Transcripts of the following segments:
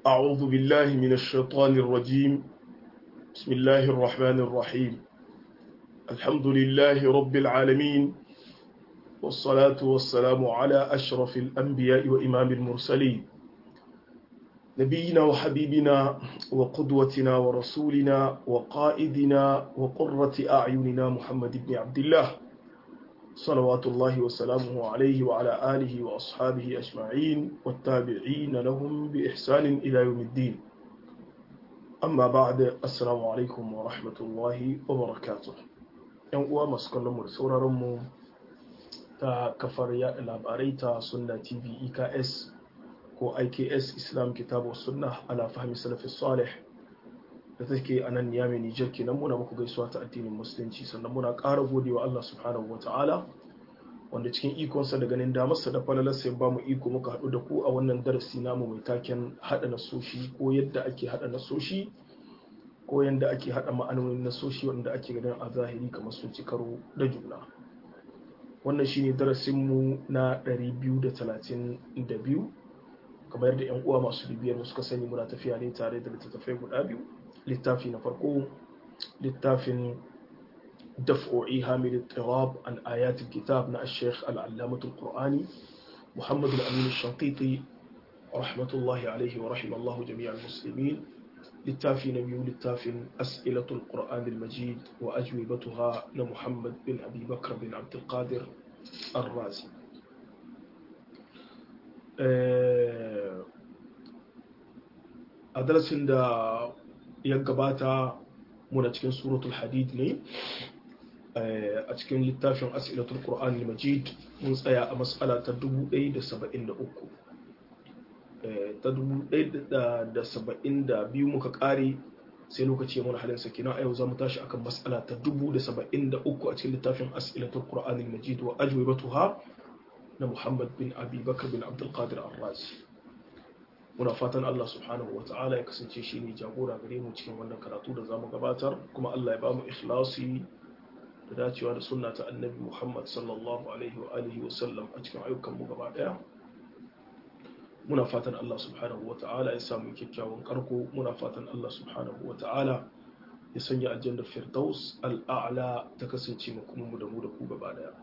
أعوذ بالله من الشيطان الرجيم بسم الله الرحمن الرحيم الحمد لله رب العالمين والصلاة والسلام على أشرف الأنبياء وإمام المرسلين نبينا وحبيبنا وقدوتنا ورسولنا وقائدنا وقرة أعيننا محمد بن عبد الله صلوات الله وسلامه عليه وعلى آله وأصحابه أجمعين والتابعين لهم بإحسان إلى يوم الدين أما بعد السلام عليكم ورحمة الله وبركاته ‘yan uwa masu kallon mu da sauraronmu ta kafar yaɗa labarai ta sunna tv eks ko iks islam kitabu sunna ala fahimi salafi salih da take a nan niyami nijar kenan muna muku gaisuwa ta addinin musulunci sannan muna ƙara godewa allah subhanahu wa ta'ala wanda cikin ikonsa da ganin damarsa da falalarsa ya ba mu iko muka haɗu da ku a wannan darasi namu mai taken haɗa nasoshi ko yadda ake haɗa nasoshi ko yadda ake haɗa ma'anonin nasoshi wanda ake ganin a zahiri kamar sun ci karo da juna wannan shine darasinmu na 232 kamar yadda 'yan uwa masu bibiyar suka sani muna tafiya ne tare da littattafai guda biyu littafi na farko littafin دفع إيهام الاضطراب عن آيات الكتاب نا الشيخ العلامة القرآني محمد الأمين الشنقيطي رحمة الله عليه ورحم الله جميع المسلمين للتافي نبي للتافي أسئلة القرآن المجيد وأجوبتها لمحمد بن أبي بكر بن عبد القادر الرازي أدرس عند يقباتا muna cikin suratul hadid ne a cikin littafin asilatul qur'an majid mun tsaya a matsala ta 1073 ta 1072 muka kare sai lokaci mun halin sakina a yau za mu tashi akan matsala ta 1073 a cikin littafin asilatul qur'an majid wa ajwibatuha na muhammad bin abi bakar bin abdul qadir ar-razi muna fatan Allah subhanahu wa ta'ala ya kasance shi ne jagora gare mu cikin wannan karatu da zamu gabatar kuma Allah ya bamu ikhlasi da dacewa da sunna ta annabi Muhammad sallallahu alaihi wa alihi wa sallam a cikin ayyukan mu gaba daya muna fatan Allah subhanahu wa ta'ala ya samu kyakkyawan karko muna fatan Allah subhanahu wa ta'ala ya sanya aljanna firdaus al'a'la ta kasance mu kuma mu da mu da ku gaba daya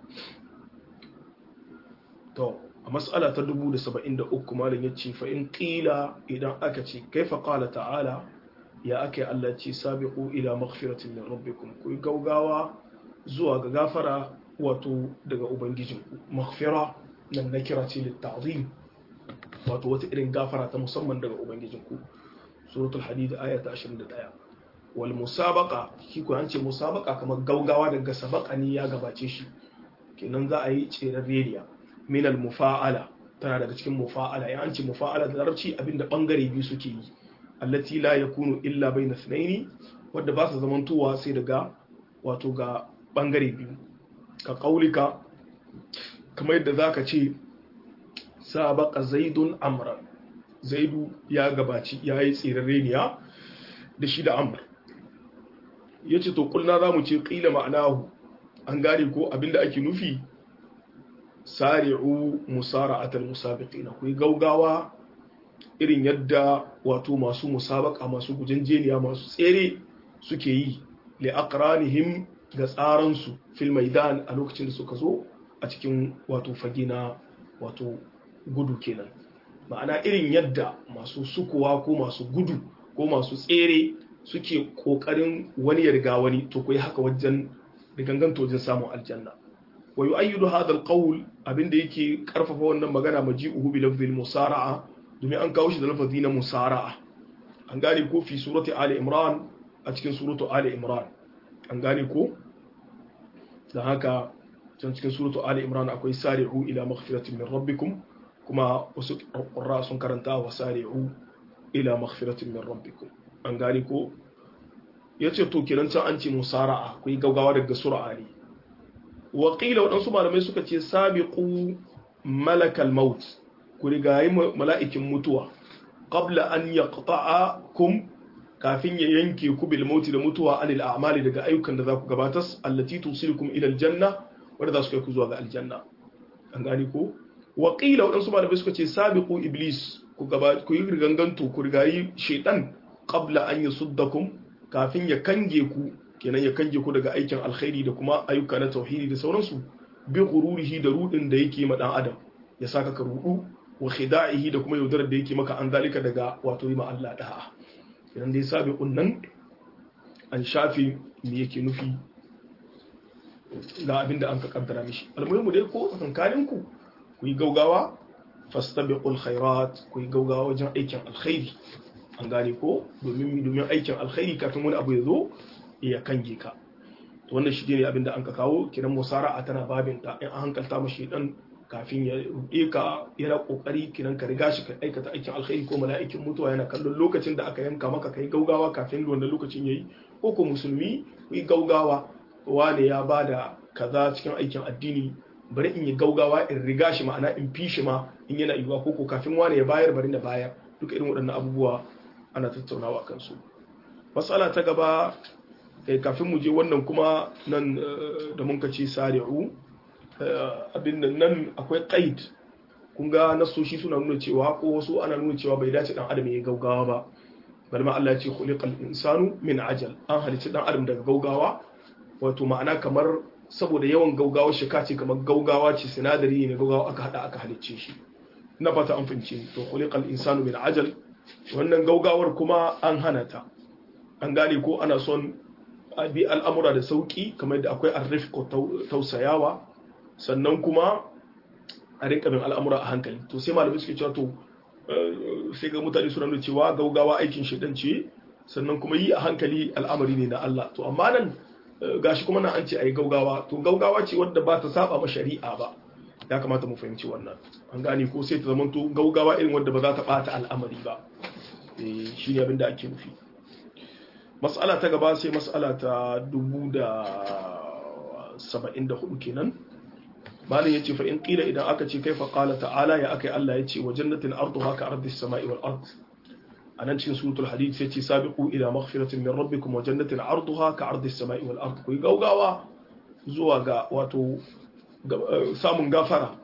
to a matsala ta 73 malam ya ce fa in ƙila idan aka ce kaifa ƙala ta'ala ya aka yi Allah ce sabiqu ila maghfiratin min rabbikum ku gaugawa zuwa ga gafara wato daga ubangijinku maghfira nan na kira ce litta'zim wato wata irin gafara ta musamman daga ubangijinku suratul hadid aya ta 21 wal musabaqa shi ko an ce musabaqa kamar gaugawa daga sabaqa ne ya gabace shi kenan za a yi tseren rediya min al-mufa'ala tana daga cikin mufa'ala ya anci mufa'ala da larabci abinda bangare biyu suke yi allati la yakunu illa bayna thnaini wanda ba su zamantowa sai daga wato ga bangare biyu ka kaulika kamar yadda zaka ce sabaqa zaidun amran zaidu ya gabaci yayi tsirareniya da shi da amr yace to kulna zamu ce qila ma'anahu an gane ko abinda ake nufi sari'u musara'atal musabiqina ku gaugawa irin yadda wato masu musabaka masu gujenjeniya masu tsere suke yi li aqranihim ga tsaransu fil maidan a lokacin da suka zo a cikin wato fagina wato gudu kenan ma'ana irin yadda masu sukuwa ko masu gudu ko masu tsere suke kokarin wani ya riga wani to ku yi haka wajen riganganto wajen samun aljanna wa yu'ayyidu hadha al-qawl abinda yake karfafa wannan magana maji'uhu bi lafzil musara'a domin an kawo shi da lafazi na musara'a an gane ko fi surati ali imran a cikin suratu ali imran an gane ko dan haka can cikin suratu ali imran akwai sari'u ila maghfiratin min rabbikum kuma wasu qurra sun karanta wa sari'u ila maghfiratin min rabbikum an gane ko yace to kenan can an ce musara'a akwai gaugawa daga sur'a ne waƙila waɗansu malamai suka ce sabiqu malakal maut ku rigayi mala'ikin mutuwa qabla an yaqta'akum kafin ya yanke ku bil mauti da mutuwa anil a'mali daga ayyukan da za ku gabatar allati tusilukum ila aljanna wanda za su kai ku zuwa ga aljanna an gani ko waƙila waɗansu malamai suka ce sabiqu iblis ku gaba ku yi riganganto ku rigayi shaitan qabla an yusuddakum kafin ya kange ku kenan ya kange ku daga aikin alkhairi da kuma ayyuka na tauhidi da sauransu bi gururihi da rudin da yake ma dan adam ya saka ka rudu wa khida'ihi da kuma yaudarar da yake maka an zalika daga wato yi ma Allah da'a idan dai sabiqun nan an shafi me yake nufi ga abin da an ka kaddara mishi almuhimu dai ko tsakankanin ku ku yi gaugawa fastabiqul khairat ku yi gaugawa wajen aikin alkhairi an gane ko domin domin aikin alkhairi kafin wani abu ya zo ya kange ka wannan shi ne abin da an ka kawo kiran musara'a tana babin ta in an hankalta mashi dan kafin ya ruɗe ka yana kokari kiran ka riga shi ka aikata aikin alkhairi ko mala'ikin mutuwa yana kallon lokacin da aka yanka maka kai gaugawa kafin wannan lokacin yayi ko ko musulmi ku yi gaugawa wane ya bada kaza cikin aikin addini bari in yi gaugawa in riga shi ma'ana in fi shi ma in yana yiwuwa ko ko kafin wane ya bayar bari na bayar duka irin waɗannan abubuwa ana tattaunawa kan su matsala ta gaba kafin mu je wannan kuma nan da mun kace sari'u abin nan nan akwai qaid kun ga nasoshi suna nuna cewa ko wasu ana nuna cewa bai dace dan adam ya gaugawa ba bal ma Allah ya ce khuliqal insanu min ajal an halicci dan adam daga gaugawa wato ma'ana kamar saboda yawan gaugawa shi kace kamar gaugawa ce sinadari ne gaugawa aka hada aka halicce shi na fata an fince to khuliqal insanu min ajal wannan gaugawar kuma an hana ta an gane ko ana son a bi al'amura da sauki kamar da akwai arrif ko tausayawa sannan kuma a rinka bin al'amura a hankali to sai malamai suke cewa to sai ga mutane suna nuna cewa gaugawa aikin shaidan ce sannan kuma yi a hankali al'amari ne na Allah to amma nan gashi kuma nan an ce a yi gaugawa to gaugawa ce wadda ba ta saba ma shari'a ba ya kamata mu fahimci wannan an gane ko sai ta zama to gaugawa irin wadda ba za ta bata al'amari ba shi ne abin da ake nufi mas'ala ta gaba sai mas'ala ta dubu da saba'in da hudu kenan malin yace fa in qila idan aka ce kaifa qala ta'ala ya akai Allah yace wa jannatin arduha ka ardi samai wal ard anan cikin suratul hadid sai ce sabiqu ila maghfiratin min rabbikum wa jannatin arduha ka ardi samai wal ard ku gaugawa zuwa ga wato samun gafara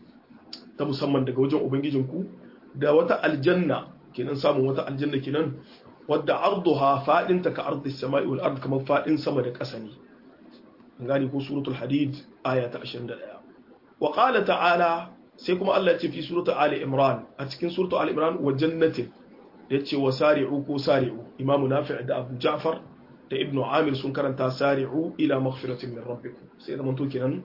ta musamman daga wajen ubangijinku da wata aljanna kenan samun wata aljanna kenan wadda arduha fadin ta ka ardi samai wal ard kamar fadin sama da ƙasa ne an gane ko suratul hadid aya ta 21 wa qala ta'ala sai kuma Allah ya ce fi suratul ali imran a cikin suratul ali imran wa jannatin yace wa sari'u ko sari'u imamu nafi' da abu ja'far da ibnu amir sun karanta sari'u ila maghfiratin min rabbikum sai da manto kenan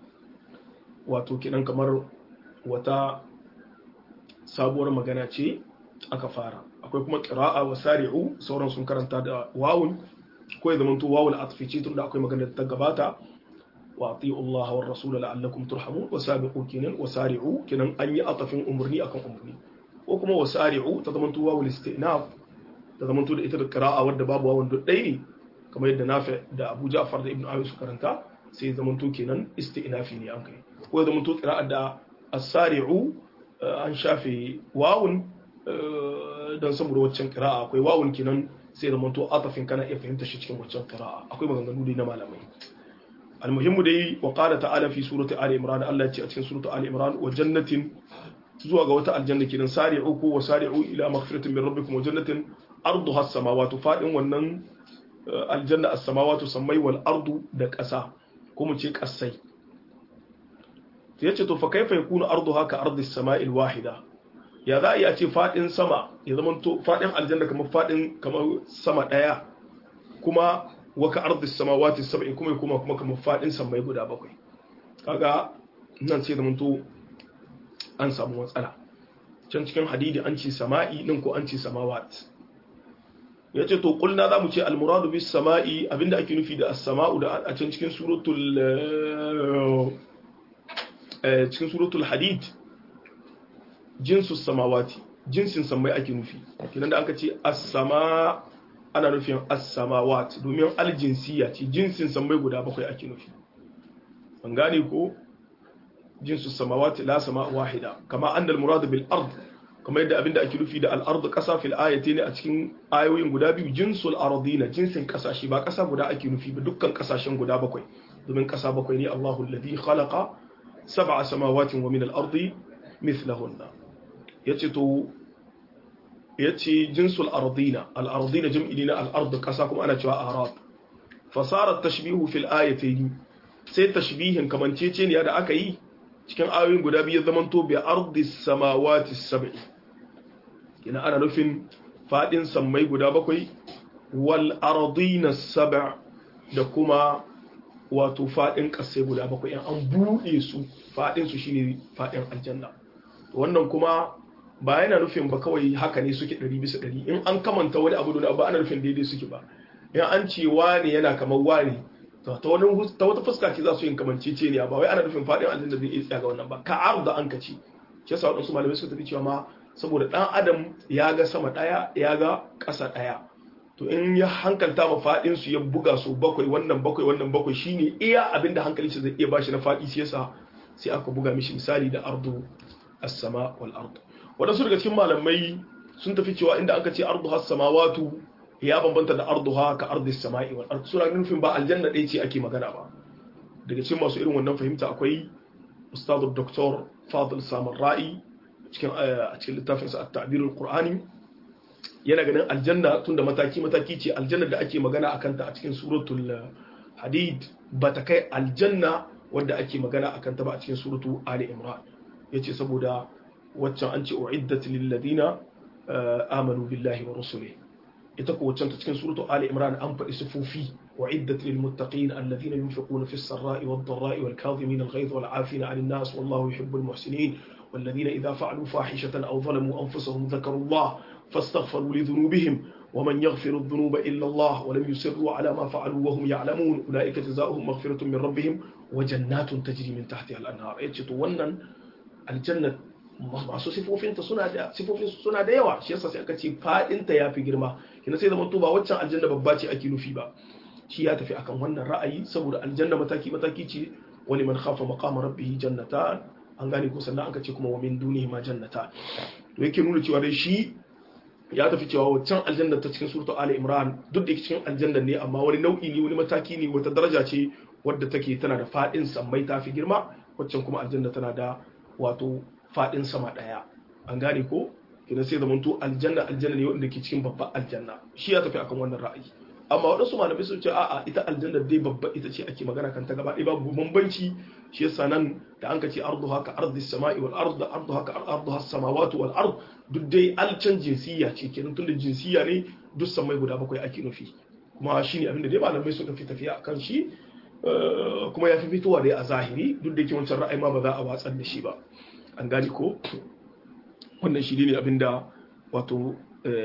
wato kenan kamar wata sabuwar magana ce aka fara akwai kuma qira'a wa sari'u sauran sun karanta da wawun ko ya zamanto wawul atfi ce tunda akwai magana da ta gabata wa ati'u Allah wa rasul la'allakum turhamun wa sabiqu kinan wa sari'u kinan an yi atafin umurni akan umurni ko kuma wa sari'u ta zamanto wawul istinaf ta zamanto da ita da qira'a wadda babu wawun duk ɗaya ne kamar yadda Nafi da Abu Ja'far da Ibn Abi su karanta sai zamanto kenan istinafi ne an kai ko ya zamanto qira'a da as-sari'u an shafe wawun don saboda waccan qira'a akwai wawun kenan sai da manto atafin kana iya fahimta shi cikin waccan qira'a akwai maganganu dai na malamai almuhimmu dai wa qala ta'ala fi surati ali imran Allah ya ce a cikin surati ali imran wa jannatin zuwa ga wata aljanna kidan sari'u ko wa sari'u ila maghfiratin min rabbikum wa jannatin arduha as-samawati fadin wannan aljanna as-samawati sammai wal ardu da ƙasa ko mu ce ƙasai yace to fa kaifa yakunu arduha ka ardi as-sama'il wahida ya za a iya ce faɗin sama ya zama to faɗin aljanna kamar faɗin kamar sama ɗaya kuma waka ardis samawati sab'i kuma kuma kuma kamar faɗin samai guda bakwai kaga nan sai zama to an samu matsala can cikin hadidi an ce sama'i nan ko an ce samawat ya ce to kulna za mu ce almuradu bis sama'i abinda ake nufi da as-sama'u da a can cikin suratul cikin suratul hadid jinsu samawati jinsin samai ake nufi kinan da aka ce as-sama ana nufin as-samawat domin aljinsiya ce jinsin samai guda bakwai ake nufi an gane ko jinsu samawati la sama wahida kama annal murad bil ard kamar yadda abinda ake nufi da al-ard kasa fil ayati ne a cikin ayoyin guda biyu jinsul ardina jinsin kasashe ba kasa guda ake nufi ba dukkan kasashen guda bakwai domin kasa bakwai ne Allahu alladhi khalaqa sab'a samawati wa min al-ardi mithlahunna yace to yace jinsul ardina al ardina jam'i na al ard kasa kuma ana cewa arab fasara tashbihu fil ayatayn sai tashbihin kamanceceniya da aka yi cikin ayoyin guda biyu zamanto bi ardi samawati sab'i ina ana nufin fadin sammai guda bakwai wal ardina sab' da kuma wato fadin kasai guda bakwai in an bude su fadin su shine fadin aljanna wannan kuma ba yana nufin ba kawai haka ne suke 100 bisa 100 in an kamanta wani abu da ba ana nufin daidai suke ba in an ce wani yana kamar wani ta wani ta wata fuska ce za su yin kamancece ne ba wai ana nufin fadin aljanna zai iya tsaya ga wannan ba ka arda an ka ce shi yasa wadansu malamai suka tafi cewa ma saboda dan adam ya ga sama daya ya ga ƙasa daya to in ya hankalta ma fadin su ya buga su bakwai wannan bakwai wannan bakwai shine iya abinda hankali shi zai iya bashi na fadi shi yasa sai aka buga mishi misali da ardu as-sama wal ard wadansu daga cikin malamai sun tafi cewa inda aka ce ardu has-samawatu ya bambanta da arduha ka ardi sama'i wal ard sura nufin ba aljanna ɗaya ce ake magana ba daga cikin masu irin wannan fahimta akwai ustadu doktor fadil samar ra'i cikin a cikin littafin sa at-ta'bir al-qur'ani yana ganin aljanna tunda mataki mataki ce aljanna da ake magana akan ta a cikin suratul hadid ba ta kai aljanna wanda ake magana akan ta ba a cikin suratu ali imran yace saboda waccan an ce uiddat lil ladina amanu billahi wa rusulihi ita ko wacce ta cikin suratu Ali Imran an faɗi sifofi wa iddat lil muttaqin alladhina yunfiquna fis sarra'i wad dharra'i wal kadhimin al ghayz wal 'afina 'anil nas wallahu yuhibbul muhsinin والذين إذا فعلوا فاحشة أو ظلموا أنفسهم ذكروا الله فاستغفروا لذنوبهم ومن يغفر الذنوب إلا الله ولم يصروا على ما فعلوا وهم يعلمون أولئك جزاؤهم مغفرة من ربهم وجنات تجري من تحتها الأنهار يجتو ونن الجنة masu sifofinta suna da sifofin suna da yawa shi yasa sai aka ce fadinta yafi girma kina sai zaman to ba waccan aljanna babba ce ake nufi ba shi ya tafi akan wannan ra'ayi saboda aljanna mataki mataki ce wani man khafa maqama rabbih jannatan an gane ko sannan aka ce kuma wa min dunihi ma jannata to yake nuna cewa dai shi ya tafi cewa waccan aljanna ta cikin suratu ali imran duk da cikin aljanna ne amma wani nau'i ne wani mataki ne wata daraja ce wadda take tana da fadin sammai tafi girma waccan kuma aljanna tana da wato fadin sama daya an gane ko kina sai zaman to aljanna aljanna ne wanda ke cikin babban aljanna shi ya tafi akan wannan ra'ayi amma waɗansu malamai sun ce a'a ita aljanna dai babba ita ce ake magana kan ta gaba ɗaya babu bambanci shi yasa nan da an ka ce ardu haka ardi sama'i wal ard ardu haka ardu has samawati wal ard duk dai alcan jinsiya ce kenan tunda jinsiya ne duk samai guda bakwai ake nufi kuma shine abin da dai malamai suka fi tafiya akan shi kuma ya fi fitowa dai a zahiri duk da yake wancan ra'ayi ma ba za a watsar da shi ba an gani ko wannan shi ne abinda wato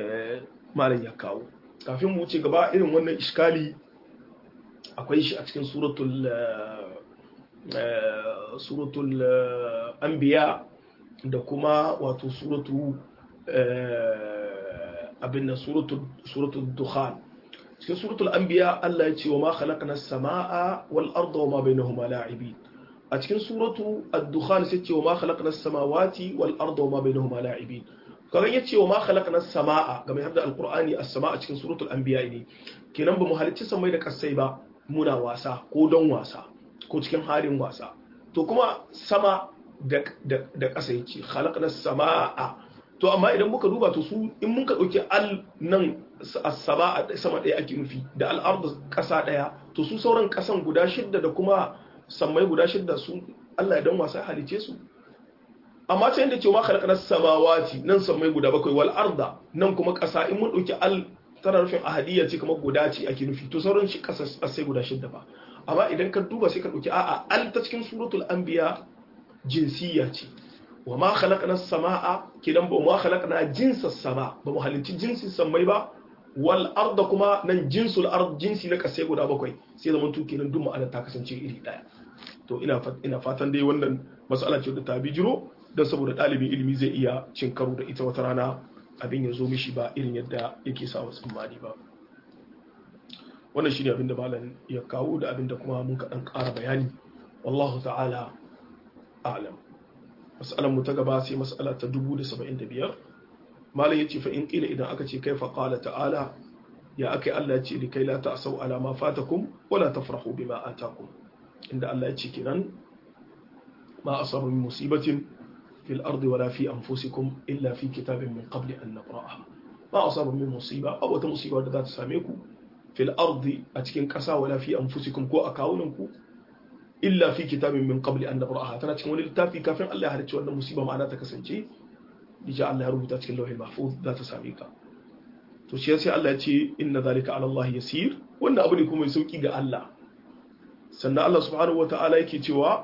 malam ya kawo kafin mu wuce gaba irin wannan iskali akwai shi a cikin suratul suratul anbiya da kuma wato suratu abin nan suratul dukhan cikin suratul anbiya Allah ya ce wa ma khalaqna as-samaa wal arda wa ma bainahuma la'ibin a cikin suratu ad-dukhan sai ce wa ma khalaqna as-samawati wal arda wa ma bainahuma la'ibin kagan yace wa ma khalaqna as-samaa ga mai hadda al-qur'ani as-samaa cikin suratul anbiya ne kenan ba mu halicci samai da kasai ba muna wasa ko don wasa ko cikin halin wasa to kuma sama da da kasa yace khalaqna as-samaa to amma idan muka duba to su in muka dauki al nan as-samaa sama daya ake nufi da al-ard kasa daya to su sauran kasan guda shidda da kuma sammai guda shidda su Allah ya dan wasa halice su amma ta yadda cewa khalaqna samawati nan sammai guda bakwai wal arda nan kuma kasa in mun dauki al tana nufin ahadiyya ce kuma guda ce ake nufi to sauran shi kasa sai guda shidda ba amma idan ka duba sai ka dauki a'a al ta cikin suratul anbiya jinsiyya ce wa ma khalaqna samaa kidan ba ma khalaqna jinsas sama ba mu halicci jinsin sammai ba wal arda kuma nan jinsul ard jinsi na kasai guda bakwai sai zaman tu kenan duk ma'anar ta kasance iri daya to ina ina fatan dai wannan mas'ala ce da ta bijiro dan saboda dalibin ilimi zai iya cin karo da ita wata rana abin ya zo mishi ba irin yadda yake sa wasu tsammani ba wannan shine abin da malam ya kawo da abin da kuma mun kaɗan ƙara bayani wallahu ta'ala a'lam mas'alar mu ta gaba sai mas'ala ta 1075 malam yace fa in qila idan aka ce kaifa qala ta'ala ya akai Allah ya ce likai la ta'sau ala ma fatakum wala tafrahu bima atakum inda Allah ya ce kinan ma asabu min musibatin fil ardi wala fi anfusikum illa fi kitabin min qabli an nabraha ma asaba min musiba aw wata musiba da za ta same ku fil ardi a cikin ƙasa wala fi anfusikum ko a kawunan ku illa fi kitabin min qabli an nabraha tana cikin wani littafi kafin Allah ya halicci wannan musiba ma'ana ta kasance dija Allah ya rubuta cikin lauhin mahfuz za ta same ka to shi sai Allah ya ce inna zalika ala Allah yasir wannan abu ne kuma mai sauki ga Allah sannan Allah subhanahu wataala yake cewa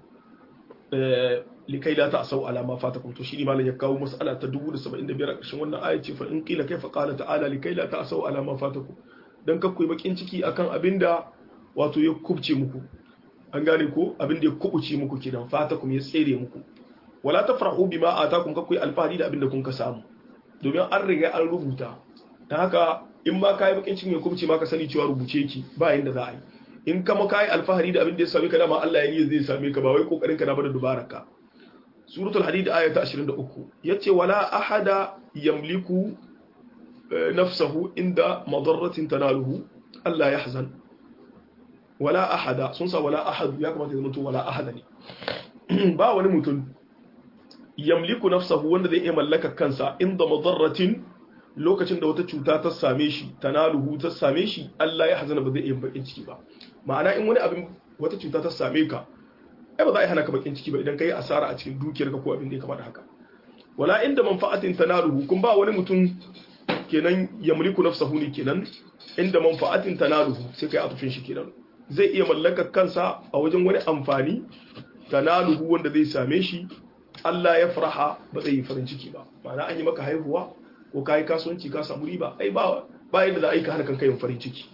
likai la ta'sau ala ma fatakum to shine malam ya kawo mas'ala ta 1075 a ƙarshen wannan aya ce fa in qila kaifa qala ta'ala likai la ta'sau ala ma fatakum dan kakku bakin ciki akan abinda wato ya kubce muku an gane ko abinda ya kubuce muku kidan fatakum ya tsere muku wala tafrahu bima atakum kakku alfahari da abinda kun ka samu domin an riga an rubuta dan haka in ma kai bakin cikin ya kubce ma ka sani cewa rubuce ki ba yanda za a yi in kama kai alfahari da abin da ya same ka dama Allah ya yi zai same ka ba wai kokarin ka na bada dubaraka suratul hadid aya ta 23 yace wala ahada yamliku nafsahu inda madarratin tanaluhu Allah yahzan wala ahada sun sa wala ahad ya kamata ya zama wala ahada ne ba wani mutum yamliku nafsahu wanda zai iya mallaka kansa inda madarratin lokacin da wata cuta ta same shi tanaluhu ta same shi Allah ya hazana ba zai iya bakin ciki ba ma'ana in wani abin wata cuta ta same ka ai ba za a yi hana ka bakin ciki ba idan ka yi asara a cikin dukiyarka ko abin da ya kama da haka wala inda manfa'atin tanaluhu kun ba wani mutum kenan ya mulku nafsahu ne kenan inda manfa'atin tanaluhu sai kai atufin shi kenan zai iya mallakar kansa a wajen wani amfani tanaluhu wanda zai same shi Allah ya faraha ba zai yi farin ciki ba ma'ana an yi maka haihuwa ko ka yi kasuwanci ka samu riba ai ba ba yadda za a yi ka hana kanka yin farin ciki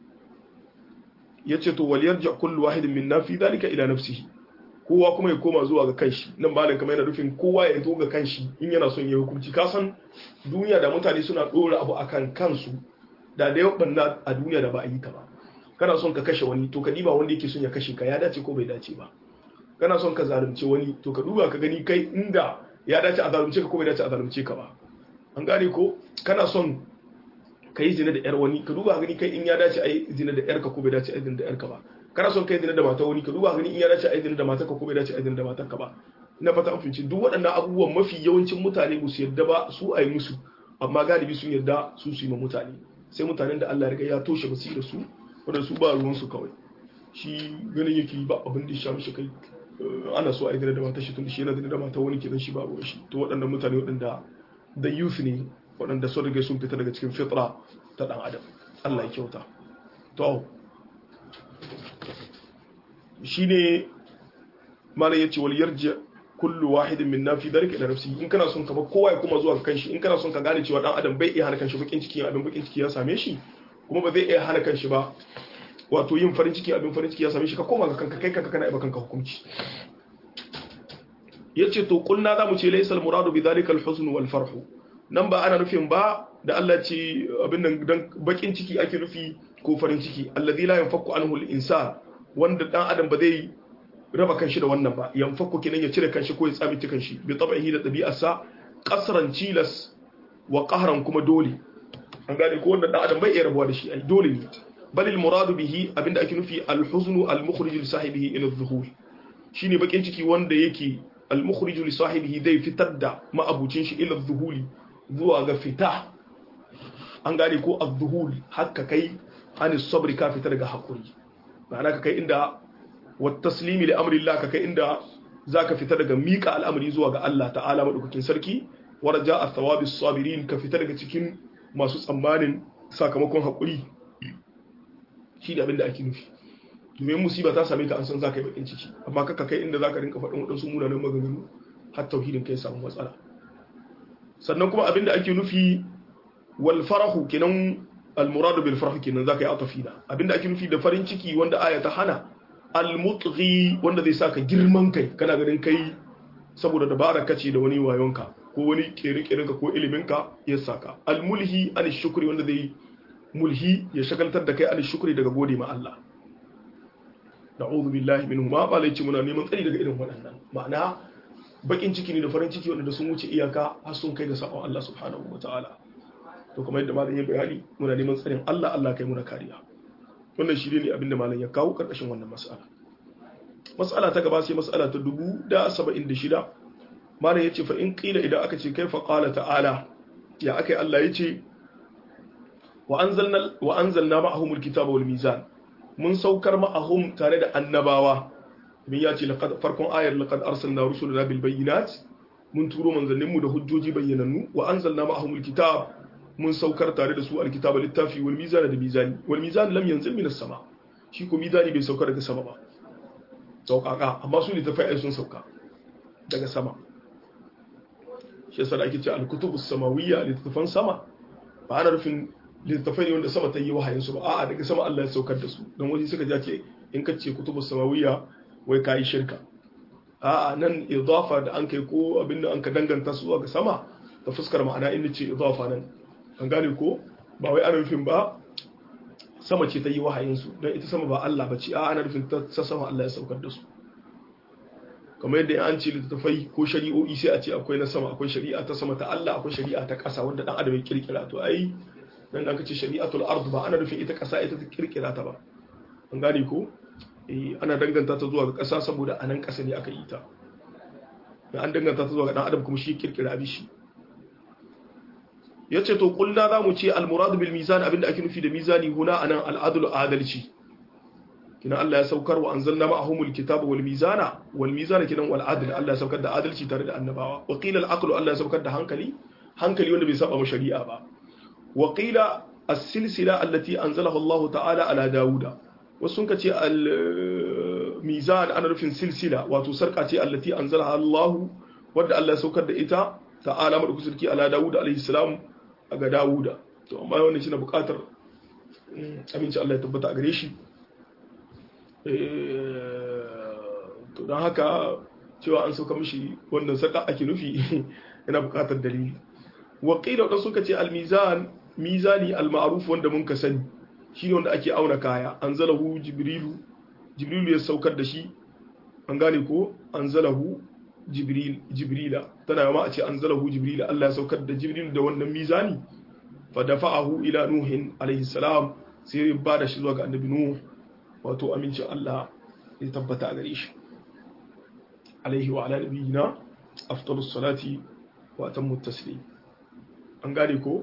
yace to wal yarja kullu wahidin minna fi dhalika ila nafsihi kowa kuma ya koma zuwa ga kanshi nan malam kamar yana nufin kowa ya zo ga kanshi in yana son ya hukunci ka san duniya da mutane suna dora abu akan kansu da da yau banna a duniya da ba a yi ta ba kana son ka kashe wani to ka diba wanda yake son ya kashe ka ya dace ko bai dace ba kana son ka zalunce wani to ka duba ka gani kai inda ya dace a zalunce ka ko bai dace a zalunce ka ba an gane ko kana son ka yi zina da yar wani ka duba gani kai in ya dace a yi zina da yarka ko bai dace a yi zina da yarka ba kana son kai zina da mata wani ka duba gani in ya dace a yi zina da matarka ko bai dace a yi zina da matarka ba ina fata an finci duk waɗannan abubuwan mafi yawancin mutane ba su yarda ba su a yi musu amma galibi sun yarda su su yi ma mutane sai mutanen da Allah ya riga ya toshe basira su wanda su ba ruwan su kawai shi ganin yake ba abin da ya sha mishi kai ana so a yi zina da matar shi tun shi yana zina da matar wani kenan shi ba ruwan shi to waɗannan mutane waɗanda da youth ne waɗanda sun rage sun fita daga cikin fitra ta ɗan adam Allah ya kyauta to shi ne malam ya ce wal yarji kullu wahidin min nafi dalika ila nafsi in kana son ka ba kowa ya kuma zuwa kanshi in kana son ka gane cewa dan adam bai iya hana kanshi bakin ciki abin bakin ciki ya same shi kuma ba zai iya hana kanshi ba wato yin farin ciki abin farin ciki ya same shi ka koma ga kanka kai kanka kana iba kanka hukunci yace to kulna zamu ce laysa al muradu bi dhalika al huzn wal farh nan ba ana nufin ba da Allah ce abin nan dan bakin ciki ake nufi ko farin ciki alladhi la yanfaku anhu al insan wanda dan adam ba zai raba kanshi da wannan ba yanfaku kinan ya cire kanshi ko ya tsabici kanshi bi tabihi da dabi'arsa qasran chilas wa qahran kuma dole an gane ko wanda dan adam bai iya rabuwa da shi ai dole ne bal al muradu bihi abinda ake nufi al huzn al mukhrij li sahibihi ila adh-dhuhur shine bakin ciki wanda yake al mukhrij li sahibihi zai fitar da ma'abucin shi ila adh-dhuhuli zuwa ga fita an gane ko adh-dhuhul hakka kai an sabri ka fita daga hakuri ma'ana ka kai inda wa taslimi li amri Allah ka kai inda zaka fita daga mika al'amari zuwa ga Allah ta'ala madaukakin sarki wa raja'a thawabis sabirin ka fita daga cikin masu tsammanin sakamakon hakuri shi da abin da ake nufi domin musiba ta same ka an san zaka yi bakin ciki amma kaka kai inda zaka rinka faɗin waɗansu munanan maganganu har tauhidin kai samu matsala sannan kuma abin da ake nufi wal farahu kenan al muradu bil farah kenan zaka yi atafina abin da ake nufi da farin ciki wanda aya ta hana al mutghi wanda zai saka girman kai kana ganin kai saboda dabara kace da wani wayonka ko wani kere-kerenka ko iliminka ya saka al mulhi an shukri wanda zai mulhi ya shagaltar da kai an shukri daga gode ma Allah na'udhu billahi minhu ma ba laici muna neman tsari daga irin waɗannan ma'ana bakin ciki ne da farin ciki wanda sun wuce iyaka har sun kai ga sabon Allah subhanahu wataala to kamar yadda malam ya bayani muna neman tsarin Allah Allah kai muna kariya wannan shi ne abin da malam ya kawo karkashin wannan mas'ala mas'ala ta gaba sai mas'ala ta 1076 malam yace fa in qila idan aka ce kaifa qala ta'ala ya akai Allah yace wa anzalna wa anzalna ma'ahumul kitaba wal mizan mun saukar ma'ahum tare da annabawa min ya ce farkon ayar laqad arsalna rusulana bil bayyinat mun turo manzannin mu da hujjoji bayyanannu wa anzalna ma'ahumul kitab mun saukar tare da su alkitaba littafi wal mizan da mizani wal mizan lam yanzil minas sama shi ko mizani bai sauka daga sama ba saukaka amma su littafai ai sun sauka daga sama shi yasa da ake ce al-kutubus samawiyya littafan sama ba ana rufin littafai ne wanda sama ta yi wahayin su ba a'a daga sama Allah ya saukar da su don wani suka ja ce in ka ce kutubus samawiyya wai kai shirka a'a nan idafa da an kai ko abin da an ka danganta su zuwa ga sama ta fuskar ma'ana inda ce idafa nan an gane ko ba wai ana rufin ba sama ce ta yi wahayin su don ita sama ba Allah ba ce a'a ana rufin ta sama Allah ya saukar da su kamar yadda an ce littattafai ko shari'o'i sai a ce akwai na sama akwai shari'a ta sama ta Allah akwai shari'a ta ƙasa wanda dan adam ya kirkira to ai dan da kace shari'atul ard ba ana nufin ita ƙasa ita ta kirkira ta ba an gane ko eh ana danganta ta zuwa ga ƙasa saboda anan ƙasa ne aka yi ta da an danganta ta zuwa ga dan adam kuma shi kirkira abin shi yace to kullu za mu ce al murad bil mizan abinda ake nufi da mizani huna anan al adl adalci kina Allah ya saukar wa anzalna ma'ahumul kitaba wal mizana wal mizana kinan wal adl Allah ya saukar da adalci tare da annabawa wa qila al aqlu Allah ya saukar da hankali hankali wanda bai saba shari'a ba wa qila as-silsila allati anzalaha Allah ta'ala ala Dawuda wasu sun ce al mizan ana nufin silsila wato sarka ce allati anzalaha Allah wadda Allah ya saukar da ita ta'ala madu kusurki ala Dawuda alaihi salam ga Dawuda to amma wannan shi na bukatar aminci Allah ya tabbata a gare shi to don haka cewa an sauka mishi wannan saka ake nufi yana bukatar dalili waƙila wadda suka ce almizan mizani almaruf wanda mun ka sani shi ne wanda ake auna kaya an zalahu jibrilu jibrilu ya saukar da shi an gane ko an zalahu jibrila tana yama a ce an zalahu jibrila Allah ya saukar da jibrilu da wannan mizani fa dafa'ahu ila nuhin alaihi salam sai ya ba da shi zuwa ga annabi nuh wato amincin Allah ya tabbata a gare shi alaihi wa ala nabiyina afdalus salati wa atammu taslim an gane ko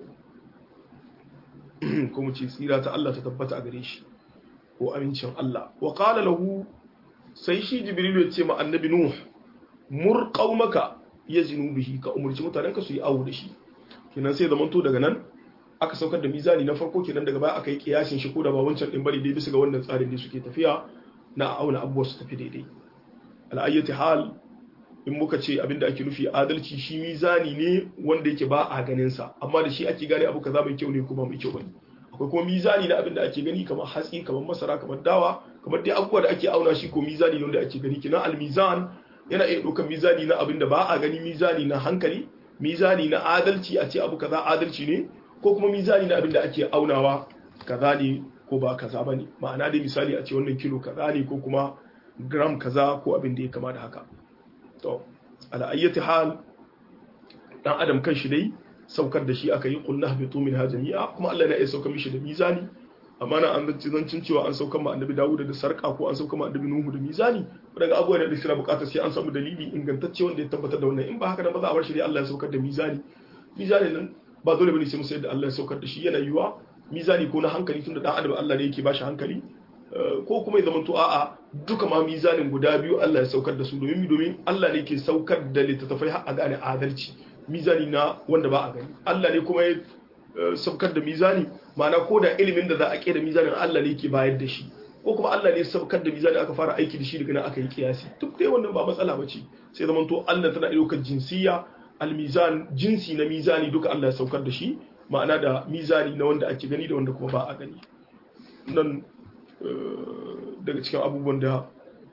ko mu ce tsira ta Allah ta tabbata a gare shi ko amincin Allah wa qala lahu sai shi jibrilu ya ce ma annabi nuh mur qaumaka yazinu bihi ka umurci mutanenka su yi awo da shi kenan sai zamanto daga nan aka saukar da mizani na farko kenan daga baya aka yi kiyasin shi ko da ba wancan din bari dai bisa ga wannan tsarin ne suke tafiya na auna abubuwa su tafi daidai al'ayyati hal in muka ce abinda ake nufi adalci shi mizani ne wanda yake ba a ganin sa amma da shi ake gane abu kaza mai kyau ne kuma mai kyau bane akwai kuma mizani na abinda ake gani kamar hatsi kamar masara kamar dawa kamar dai abubuwa da ake auna shi ko mizani ne wanda ake gani kina al-mizan yana iya ɗaukar mizani na abinda ba a gani mizani na hankali mizani na adalci a ce abu kaza adalci ne ko kuma mizani na abinda ake aunawa kaza ne ko ba kaza ba ne ma'ana dai misali a ce wannan kilo kaza ne ko kuma gram kaza ko abin da ya kama da haka to ala ayyati hal dan adam kan shi dai saukar da shi aka yi qul nahbitu minha jami'a kuma Allah ya iya saukar mishi da mizani amma na an zanci zancin cewa an saukar ma annabi Dawud da sarka ko an saukar ma annabi Nuhu da mizani daga abubuwan da suna bukatar sai an samu dalili ingantacce wanda ya tabbatar da wannan in ba haka nan ba za a bar shi dai Allah ya saukar da mizani mizani nan ba dole bane sai mu sayar da Allah ya saukar da shi yana yiwa mizani ko na hankali tunda dan adam Allah ne yake ba shi hankali ko kuma ya zamanto a'a duka ma mizanin guda biyu Allah ya saukar da su domin domin Allah ne ke saukar da littattafai har a gane adalci mizani na wanda ba a gani Allah ne kuma ya saukar da mizani ma'ana ko da ilimin da za a kera mizanin Allah ne ke bayar da shi ko kuma Allah ne saukar da mizani aka fara aiki da shi daga nan aka yi kiyasi duk dai wannan ba matsala ba ce sai zamanto Allah tana ɗaukar jinsiya almizan jinsi na mizani duka Allah ya saukar da shi ma'ana da mizani na wanda ake gani da wanda kuma ba a gani nan daga cikin abubuwan da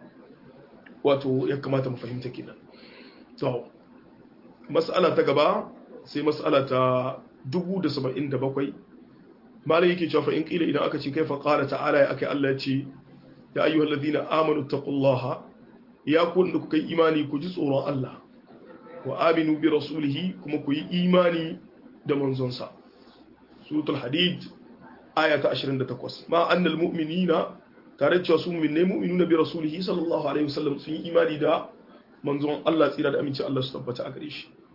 wato ya kamata mu fahimta kenan to mas'ala ta gaba sai mas'ala ta 1077 malai yake cewa fa in kila idan aka ce kai fa qala ta'ala ya akai Allah ya ce ya ayyuhal ladina amanu taqullaha ya ku da kuka yi imani ku ji tsoron Allah wa aminu bi rasulihi kuma ku yi imani da manzonsa suratul hadid aya ta 28 ma annal mu'minina tare cewa su mu'minai mu'minuna bi rasulihi sallallahu alaihi wasallam sun yi imani da manzon Allah tsira da aminci Allah su tabbata a gare shi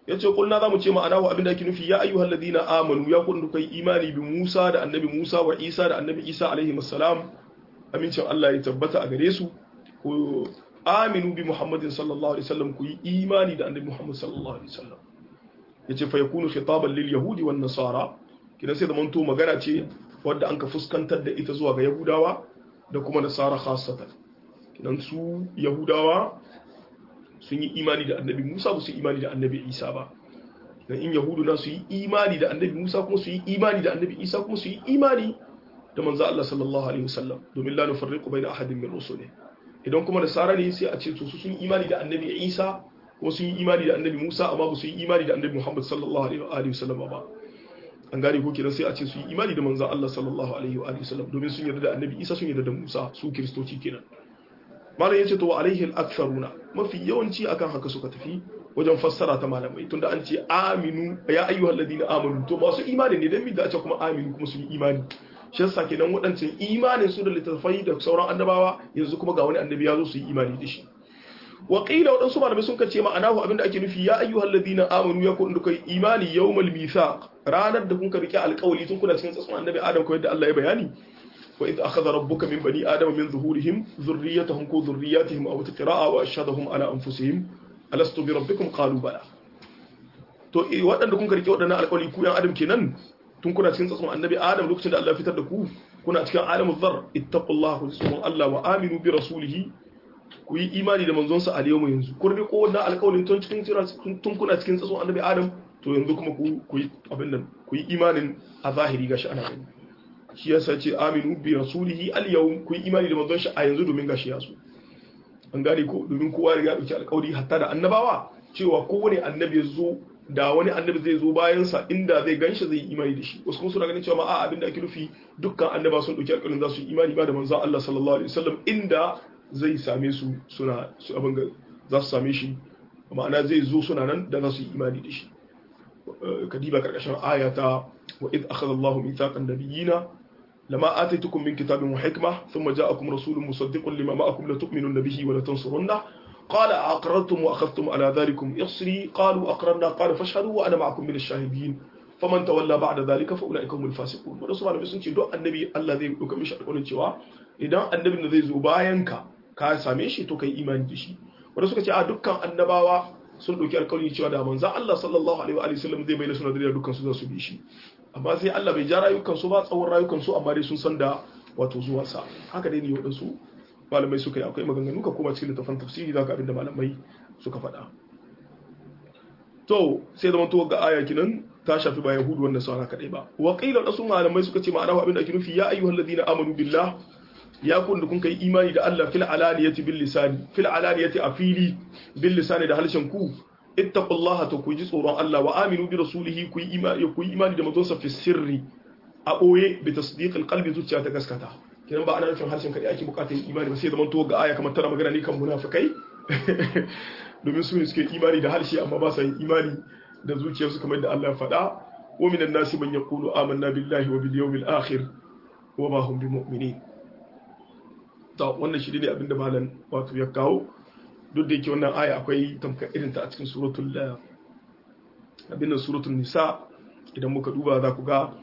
yace kulna zamu ce ma'ana wa abinda ake nufi ya ayyuhal ladina amanu ya kun kai imani bi Musa da annabi Musa wa Isa da annabi Isa alaihi assalam amincin Allah ya tabbata a gare su ku aminu bi Muhammadin sallallahu alaihi wasallam ku yi imani da annabi Muhammad sallallahu alaihi wasallam yace fa yakunu khitaban lil yahudi wan nasara kidan sai da manto magana ce wadda an ka fuskantar da ita zuwa ga yahudawa da kuma nasara khassatan kidan su yahudawa sun yi imani da annabi Musa ba su yi imani da annabi Isa ba dan in yahudu na su yi imani da annabi Musa kuma su yi imani da annabi Isa kuma su yi imani da manzo Allah sallallahu alaihi wasallam domin la nufarriqu baina ahadin min rusulihi idan kuma nasara ne sai a ce to su sun yi imani da annabi Isa kuma sun yi imani da annabi Musa amma ba su yi imani da annabi Muhammad sallallahu alaihi wasallam ba an gane ko kenan sai a ce su yi imani da manzo Allah sallallahu alaihi wasallam domin sun yarda da annabi Isa sun yarda da Musa su kiristoci kenan malam yace to wa alaihi al-aktharuna mafi yawanci akan haka suka tafi wajen fassara ta malamai tunda an ce aminu ya ayyuhal ladina amanu to masu imani ne dan mi da a ce kuma aminu kuma su yi imani shi yasa kenan waɗancan imanin su da littattafai da sauran annabawa yanzu kuma ga wani annabi ya zo su yi imani da shi wa qila waɗansu malamai sun kace ma'anahu abinda ake nufi ya ayyuhal ladina amanu ya kun dukai imani yawmal mithaq ranar da kun ka rike alƙawari tun kuna cikin tsatson annabi adam ko yadda Allah ya bayani wa idh akhadha rabbuka min bani adama min zuhurihim dhurriyyatahum ku dhurriyyatihim aw tiqra'a wa ashhadahum ala anfusihim alastu bi rabbikum qalu bala to waɗanda kun ka rike waɗannan alƙawari ku yan adam kenan tun kuna cikin tsatson annabi adam lokacin da Allah ya fitar da ku kuna cikin alamul dhar ittaqullaha ku tsoron Allah wa aminu bi rasulihi ku yi imani da manzonsa a yau yanzu kun riko wannan alƙawarin tun cikin tun kuna cikin tsatson annabi adam to yanzu kuma ku ku yi abin nan ku yi imanin a zahiri gashi ana gani shi yasa ce aminu bi rasulihi al yawm ku yi imani da manzon shi a yanzu domin gashi ya so an gane ko domin kowa ya dauki alƙawari hatta da annabawa cewa kowane annabi ya zo da wani annabi zai zo bayansa inda zai ganshi zai yi imani da shi wasu kuma suna ganin cewa a abin da ake nufi dukkan annaba sun dauki alƙawarin za su yi imani ba da manzon Allah sallallahu alaihi wasallam inda zai same su suna su abin ga za su same shi ma'ana zai zo suna nan da za su yi imani da shi kadiba karkashin ayata wa id akhadha Allahu mithaqan nabiyina lama ataitukum min kitabin wa hikma thumma ja'akum rasulun musaddiqun lima ma'akum la tu'minunna bihi wa la tansurunna قال أقررتم وأخذتم على ذلكم إصري قالوا أقررنا قال فاشهدوا وأنا معكم من الشاهدين faman tawalla ba'da zalika fa ulaika humul fasiqun wanda su malamai sun ce duk annabi Allah zai dauka mishi alƙawarin cewa idan annabin da zai zo bayan ka ka same shi to kai imani da shi wanda suka ce a dukkan annabawa sun dauki alƙawarin cewa da manzon Allah sallallahu alaihi wa sallam zai bayyana suna da dukkan su za su bi shi amma sai Allah bai ja rayukan su ba tsawon rayukan su amma dai sun san da wato zuwan sa haka dai ne wadansu malamai suka yi akwai maganganu ka koma cikin littafin tafsiri zaka abinda malamai suka faɗa to sai da mantuwa ga aya kinan ta shafi ba yahudu wanda sauna kadai ba wa qila wasu malamai suka ce ma'ana abin da ake nufi ya ayyuhal ladina amanu billah ya kun da kun kai imani da Allah fil alaniyati bil lisani fil alaniyati a fili bil lisani da halshen ku ittaqullaha to ku ji tsoron Allah wa aminu bi rasulihi ku yi imani ku yi imani da manzon sa fi sirri a boye bi tasdiq al qalbi zuciya ta gaskata kinan ba ana nufin harshen kadai ake bukatar imani ba sai da mantuwa ga aya kamar tana magana ne kan munafikai domin su ne suke imani da harshe amma ba sa yin imani da zuciyarsu kamar da Allah ya faɗa wa minan nasi man yaqulu amanna billahi wa bil yawmil akhir wa ma hum bimu'minin to wannan shi ne abinda malam wato ya kawo duk da yake wannan aya akwai tamkar irin ta a cikin suratul abin nan suratul nisa idan muka duba za ku ga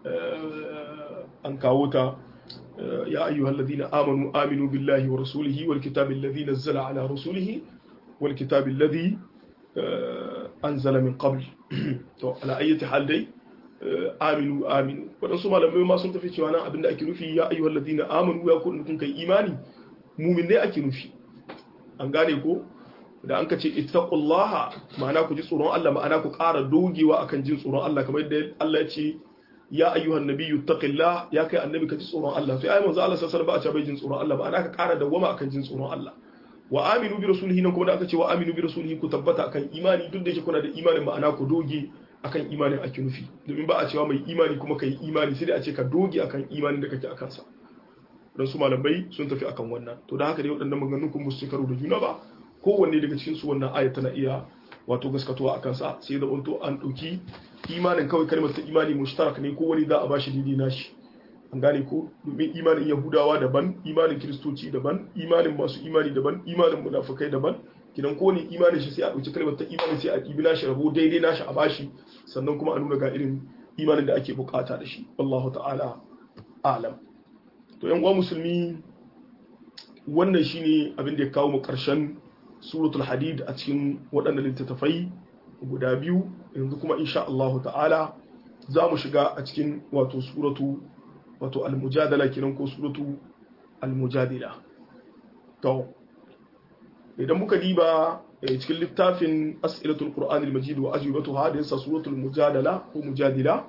an kawo ta يا أيها الذين آمنوا آمنوا بالله ورسوله والكتاب الذي نزل على رسوله والكتاب الذي أنزل من قبل على أي حال دي آمنوا آمنوا waɗansu malamai ma sun tafi cewa nan abin da ake nufi ya ayyuhal ladina amanu ya kun kun kai imani mumin ne ake nufi an gane ko da an ka ce ittaqullaha ma'ana ku ji tsoron Allah ma'ana ku ƙara dogewa akan jin tsoron Allah kamar yadda Allah ya ce ya ayyuhan nabiyyu taqillah ya kai annabi ka ji tsoron Allah sai ayi manzo Allah sallallahu alaihi wasallam ba a ce bai jin tsoron Allah ba ana ka ƙara dawwama akan jin tsoron Allah wa aminu bi rasulihi nan kuma da aka ce wa aminu bi rasulihi ku tabbata akan imani duk da yake kuna da imanin ma'ana ku doge akan imanin ake nufi domin ba a cewa mai imani kuma kai imani sai dai a ce ka doge akan imanin da kake akan sa dan su malamai sun tafi akan wannan to da haka dai waɗannan maganganun kun musu karo da juna ba kowanne daga cikin su wannan aya tana iya wato gaskatuwa akan sa sai da unto an dauki imanin kawai kalmar ta imani mushtarak ne ko wani za a bashi daidai nashi an gane ko domin imanin yahudawa daban imanin kiristoci daban imanin masu imani daban imanin munafukai daban kidan ko ne imanin shi sai a dauki kalmar ta imani sai a dibi nashi rabo daidai nashi a bashi sannan kuma a nuna ga irin imanin da ake bukata da shi wallahu ta'ala alam to yan uwa musulmi wannan shine abin da ya kawo mu karshen suratul hadid a cikin waɗannan littattafai guda biyu yanzu kuma insha Allah ta'ala za mu shiga a cikin wato suratu wato al-mujadala kenan ko suratu al-mujadila to idan muka diba cikin littafin as'ilatul qur'an al-majid wa ajwibatuha da yasa suratul mujadala ko mujadila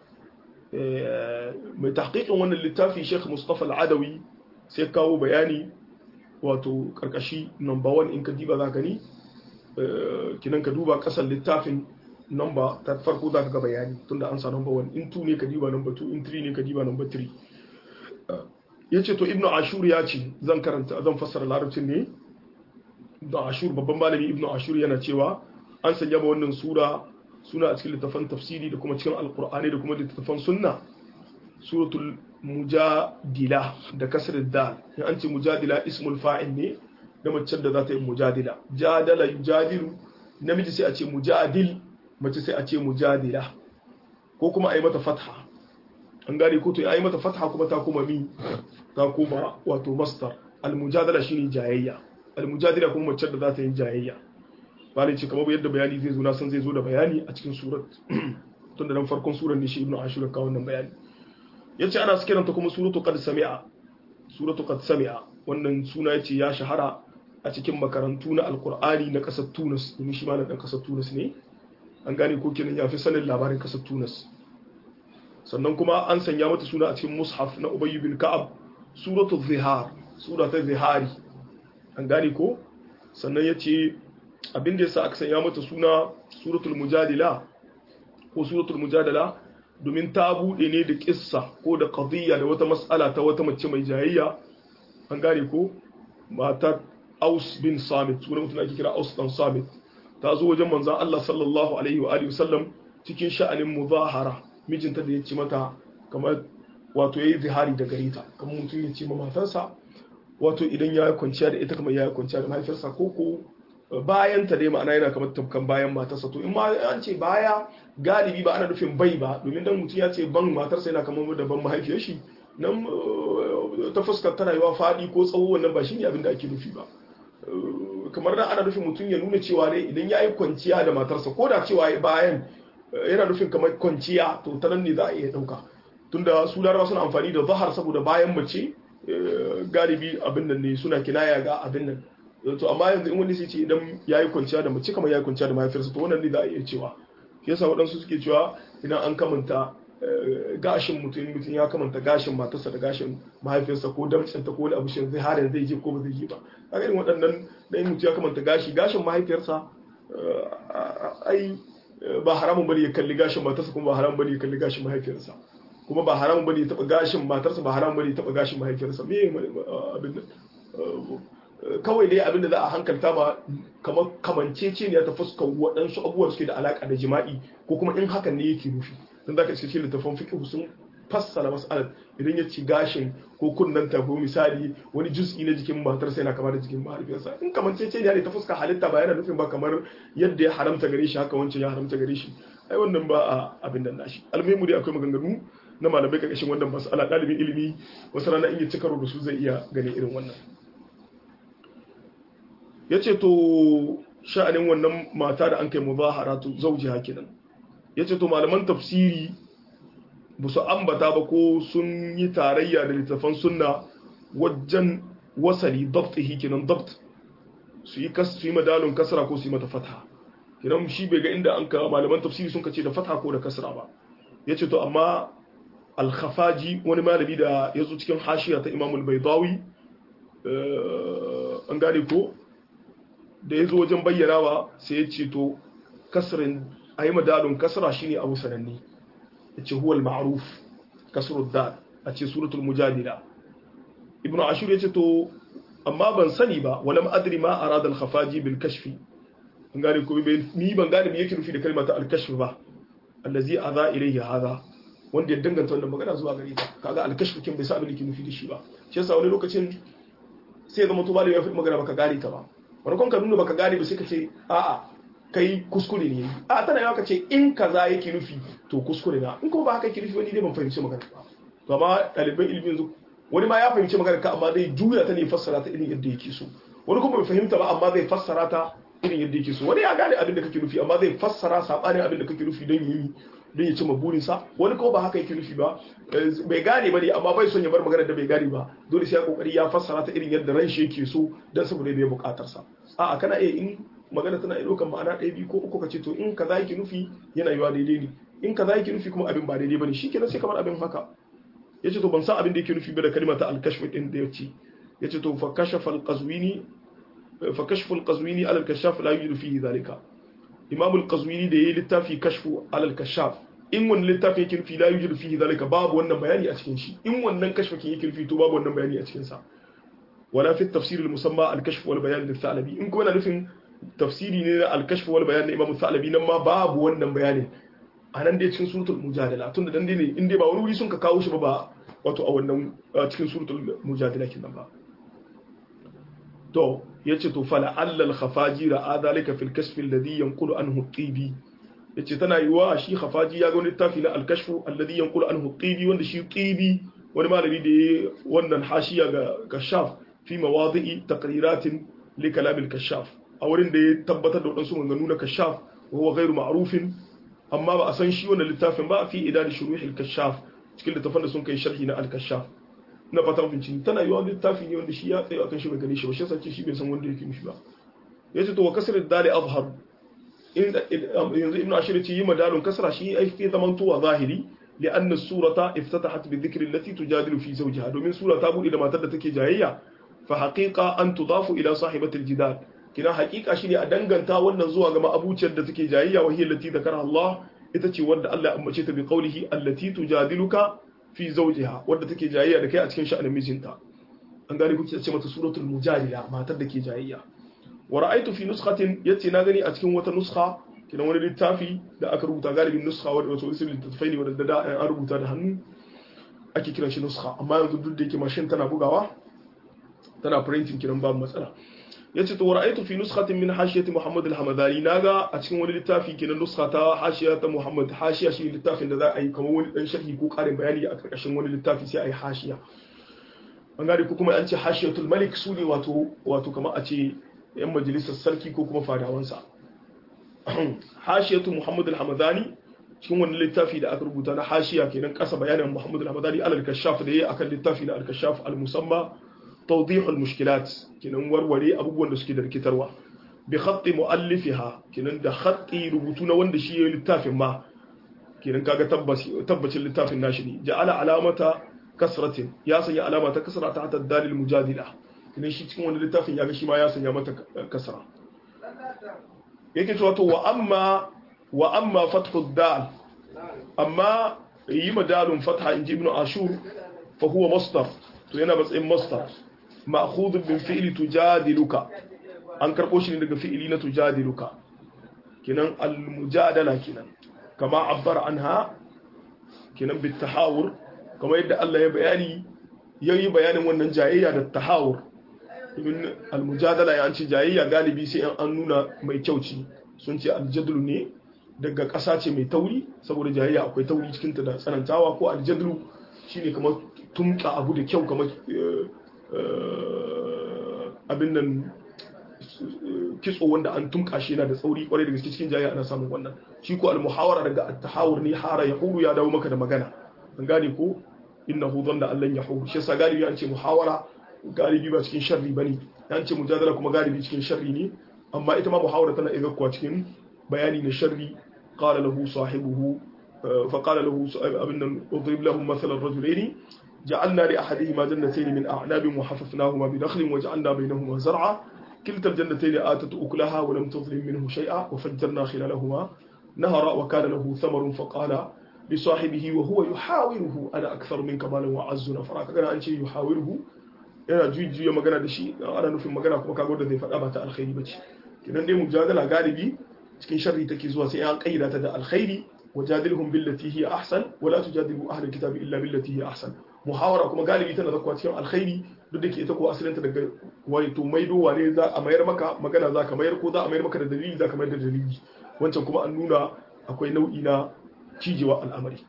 mai tahqiqin wannan littafi Sheikh Mustafa al-Adawi sai kawo bayani wato karkashi number 1 in ka diba za ka ni kinan ka duba kasan littafin number ta farko za ka ga bayani tunda an sa number 1 in 2 ne ka diba number 2 in 3 ne ka diba number 3 yace to ibnu ashur ya ce zan karanta zan fassara larabcin ne da ashur babban malami ibnu ashur yana cewa an sanya ba wannan sura suna a cikin littafan tafsiri da kuma cikin alqur'ani da kuma littafan sunna suratul mujadila da kasar dal in an ce mujadila ismul fa'il ne da macen da za ta yi mujadila jadala yujadilu namiji sai a ce mujadil mace sai a ce mujadila ko kuma a yi mata fatha an gane ko to ya yi mata fatha kuma ta kuma mi ta kuma wato mastar almujadala shine jayayya almujadila kuma mace da za ta yi jayayya bani ce kamar yadda bayani zai zo na san zai zo da bayani a cikin surat tun da nan farkon surar ne shi ibnu ashur ka wannan bayani yace ana kiranta kuma suratu qad sami'a suratu qad sami'a wannan suna yace ya shahara a cikin makarantu na alkur'ani na kasar tunis domin shi ma na dan kasar tunis ne an gane ko kenan ya fi sanin labarin kasar tunis sannan kuma an sanya mata suna a cikin mushaf na ubayy bin ka'ab suratu zihar sura ta zihari an gane ko sannan yace abin da yasa aka sanya mata suna suratul mujadila ko suratul mujadala domin ta bude ne da kissa ko da qadiyya da wata mas'ala ta wata mace mai jayayya an gane ko matar Aus bin Samit sunan mutum ake kira Aus dan Samit ta zo wajen manzon Allah sallallahu alaihi wa alihi wasallam cikin sha'anin muzahara mijinta da ya ce mata kamar wato yayi zihari da gare ta kamar mutum ya ce ma matarsa wato idan ya kwanciya da ita kamar ya kwanciya da mahaifiyarsa ko ko bayan ta dai ma'ana yana kamar tafkan bayan matarsa to in ma an ce baya galibi ba ana nufin bai ba domin dan mutum ya ce ban matarsa yana kamar da ban mahaifiyar shi nan ta fuskar ta rayuwa faɗi ko tsawo wannan ba shine abin da ake nufi ba kamar da ana nufin mutum ya nuna cewa ne idan ya yi kwanciya da matarsa ko da cewa bayan yana nufin kamar kwanciya to ta nan ne za a iya ɗauka tunda su larabawa suna amfani da zahar saboda bayan mace galibi abin nan ne suna kinaya ga abin nan to amma yanzu in wani sai ce idan ya yi kwanciya da mace kamar ya yi kwanciya da mahaifiyarsa to wannan ne za a iya cewa shi yasa waɗansu suke cewa idan an kamanta gashin mutum mutum ya kamanta gashin matarsa da gashin mahaifiyarsa ko damcinta ko wani abu shi zai harin zai je ko ba zai je ba a irin waɗannan dan mutum ya kamanta gashi gashin mahaifiyarsa ai ba haramun bane ya kalli gashin matarsa kuma ba haramun bane ya kalli gashin mahaifiyarsa kuma ba haramun bane ya taba gashin matarsa ba haramun bane ya taba gashin mahaifiyarsa me abin kawai dai abin da za a hankalta ma kamar kamancece ne ta fuskar waɗansu abubuwan suke da alaƙa da jima'i ko kuma in hakan ne yake nufi don za ka ce cikin littafin fiƙihu sun fassara mas'alar idan ya ci gashin ko kunnen ta ko misali wani juz'i na jikin matarsa yana kama da jikin mahaifiyarsa in kamancece ne ta fuskar halitta ba yana nufin ba kamar yadda ya haramta gare shi haka wancan ya haramta gare shi ai wannan ba a abin da nashi almuhimu dai akwai maganganu na malamai ƙarƙashin wannan mas'ala ɗalibin ilimi wasu rana in ya ci karo da su zai iya ganin irin wannan ya ce to sha'anin wannan mata da an kai muzahara to zauji hakinan ya ce to malaman tafsiri ba su ambata ba ko sun yi tarayya da littafan sunna wajen wasali dabtihi kenan dabt su yi su yi madalun kasra ko su yi mata fatha kenan shi bai ga inda an ka malaman tafsiri sun kace da fatha ko da kasra ba ya ce to amma al-khafaji wani malami da ya zo cikin hashiya ta imamul baidawi an gane ko da ya zo wajen bayyanawa sai ya ce to kasrin a yi madalun kasra shine abu sananne ya ce huwal ma'aruf kasrul dal a ce suratul mujadila ibnu ashur ya ce to amma ban sani ba walam adri ma arada al khafaji bil kashfi an gane ko ni ban gane me yake nufi da kalmar al kashf ba allazi adha ilayhi hadha wanda ya danganta wannan magana zuwa gare ta kaga al kashf kin bai sa abin da ke nufi da shi ba shi yasa wani lokacin sai zama to malami ya fi magana baka gane ta ba farkon ka nuna baka gane ba sai ka ce a'a kai kuskure ne a tana yawa ka ce in kaza yake nufi to kuskure na in kuma ba haka yake nufi wani dai ban fahimci magana ba to amma ɗaliban ilimin yanzu wani ma ya fahimci magana ka amma zai juya ta ne fassara ta irin yadda yake so wani kuma bai fahimta ba amma zai fassara ta irin yadda yake so wani ya gane abin da kake nufi amma zai fassara sabanin abin da kake nufi don yi don ya cimma burinsa wani kuma ba haka yake nufi ba bai gane ba ne amma bai son ya bar magana da bai gane ba dole sai ya kokari ya fassara ta irin yadda ran shi yake so don saboda bai bukatar sa a'a kana iya in magana tana iya ɗaukar ma'ana ɗaya biyu ko uku ka ce to in kaza yake nufi yana yiwa daidai ne in kaza yake nufi kuma abin ba daidai bane shikenan sai kamar abin haka yace to ban san abin da yake nufi ba da kalmar ta al-kashf din da yace yace to fa kashafa al-qazwini fa kashfu al-qazwini ala al-kashaf la yujidu fihi dhalika imam al-qazwini da yayi littafi kashfu ala al-kashaf in wannan littafi yake nufi la yujidu fihi dhalika babu wannan bayani a cikin shi in wannan kashfakin yake nufi to babu wannan bayani a cikin sa wala fi at-tafsir al-musamma al-kashf wal bayan lil-thalabi in kuma na nufin tafsiri ne na al-kashf wal bayan na imam al-thalabi nan ma babu wannan bayanin a nan dai cikin suratul mujadala tun da dan dai ne in dai ba wani wuri sun ka kawo shi ba ba wato a wannan cikin suratul mujadala kin ba to yace to fala allal khafaji ra adalika fil kashf alladhi yanqulu anhu tibi yace tana yiwa shi khafaji ya ga wani littafi na al-kashf alladhi yanqulu anhu tibi wanda shi tibi wani malami da ya wannan hashiya ga kashaf fi mawadi'i taqriratin li kalam al-kashaf a wurin da ya tabbatar da wadansu maganganu na kashaf wa huwa ghairu ma'rufin amma ba a san shi wannan littafin ba fi idadi shuruh al-kashaf cikin littafin da sun kai sharhi na al-kashaf na fatan bincin tana yiwa littafi ne wanda shi ya tsaye akan shi bai gane shi ba shi yasa ce shi bai san wanda yake mishi ba yace to wa kasr dali azhar yanzu ibnu ashir ce yi madalun kasra shi ai fi zaman tuwa zahiri لأن السورة افتتحت بالذكر التي تجادل في زوجها دومين سورة تابو إلى ما تدتك جاهية فحقيقة أن تضاف إلى صاحبة الجدال كنا حقيقة شيني أدنغن تا wannan zuwa ga ma'abuciyar da take jayayya wa hiya allati dhakara Allah ita ce wanda Allah ya ambace ta bi qawlihi allati tujadiluka fi zawjiha wanda take jayayya da kai a cikin sha'anin mijinta an gane kuke ce mata suratul mujadila matar da ke jayayya wa ra'aytu fi nuskhatin yace na gani a cikin wata nuskha kina wani littafi da aka rubuta galibin nuskha wanda wato isin littattafai ne wanda da an rubuta da hannu ake kiran shi nuskha amma yanzu duk da yake mashin tana bugawa tana printing kiran babu matsala yace to ra'aytu fi nuskhatin min hashiyati Muhammad al-Hamadani naga a cikin wani littafi kenan nuskha ta hashiya ta Muhammad hashiya shi littafin da za a yi kamar wani dan sharhi ko karin bayani a karkashin wani littafi sai a yi hashiya an gane ko kuma an ce hashiyatul malik su ne wato wato kamar a ce yan majalisar sarki ko kuma fadawansa hashiyatu Muhammad al-Hamadani cikin wani littafi da aka rubuta na hashiya kenan kasa bayanin Muhammad al-Hamadani al-Kashaf da yayi akan littafi na al-Kashaf al-Musamma توضيح المشكلات كنن وروري abubuwan da suke da rikitarwa bi khatti muallifiha kinan da khatti rubutuna wanda shi ya littafin ma kinan kaga tabbaci tabbacin littafin nashi ne ja'ala alamata kasratin ya sanya alama ta kasra ta hatta dalil mujadila kinan shi cikin wani littafin ya ga shi ma ya sanya mata kasra yake cewa to wa amma wa amma fathu dal amma yi madalun fatha inji ibn ashur fa huwa masdar to yana matsayin masdar ma'khudh min fi'li tujadiluka an karbo shi ne daga fi'ili na tujadiluka kinan al-mujadala kinan kama abbar anha kinan bit tahawur kama yadda Allah ya bayani yayi bayanin wannan jayayya da tahawur ibn al-mujadala ya ce jayayya galibi sai an nuna mai kyauci sun ce al-jadlu ne daga ƙasa ce mai tauri saboda jayayya akwai tauri cikin ta da tsanantawa ko al-jadlu shine kamar tumka abu da kyau kamar abin nan kitso wanda an tumka shi yana da tsauri kwarai da gaske cikin jayayya ana samun wannan shi ko al-muhawara daga at-tahawur ne hara ya huru ya dawo maka da magana an gane ko innahu dhanna allan yahur shi yasa galibi an ce muhawara galibi ba cikin sharri bane an ce mujadala kuma galibi cikin sharri ne amma ita ma muhawara tana iya kuwa cikin bayani na sharri qala lahu sahibuhu فقال له أبنا اضرب لهم مثل الرجلين جعلنا لأحدهما جنتين من أعناب وحففناهما بنخل وجعلنا بينهما زرعا كلتا الجنتين آتت أكلها ولم تظلم منه شيئا وفجرنا خلالهما نهرا وكان له ثمر فقال لصاحبه وهو يحاوره أنا أكثر منك مالا وأعز نفرا كان أن شيء يحاوره yana jujiya magana da shi ana nufin magana kuma kago da zai faɗa ba ta alkhairi bace kidan dai mujadala galibi cikin sharri take zuwa sai an kayyada ta da alkhairi wajadilhum billati hiya ahsan wala tujadilu ahli alkitabi illa billati hiya ahsan muhawara kuma galibi tana zakwa cikin alkhairi duk da ke ita ko asalinta daga wani to maidowa ne za a mayar maka magana za ka mayar ko za a mayar maka da dalili za ka mayar da dalili wancan kuma an nuna akwai nau'i na cijewa al'amari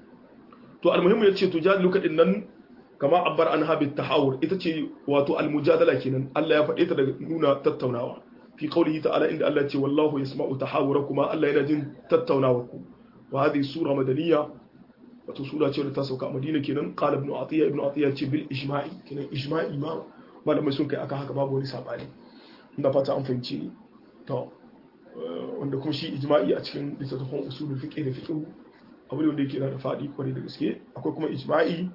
to almuhimmu ya ce to jadilu kadin nan kama abbar an habit tahawur ita ce wato almujadala kenan Allah ya faɗe ta daga nuna tattaunawa fi qawlihi ta'ala inda Allah ya ce wallahu yasma'u tahawurakum Allah yana jin tattaunawarku wa hadhihi sura madaniyya wato sura ce da ta sauka a Madina kenan qala ibn Atiyya ibn Atiyya ce bil ijma'i kenan ijma'i ma malamai sun kai aka haka babu wani sabani ina fata an fahimci ni to wanda kuma shi ijma'i a cikin littattafan usulul fiqh da fiqh abu ne wanda yake da fadi kwarai da gaske akwai kuma ijma'i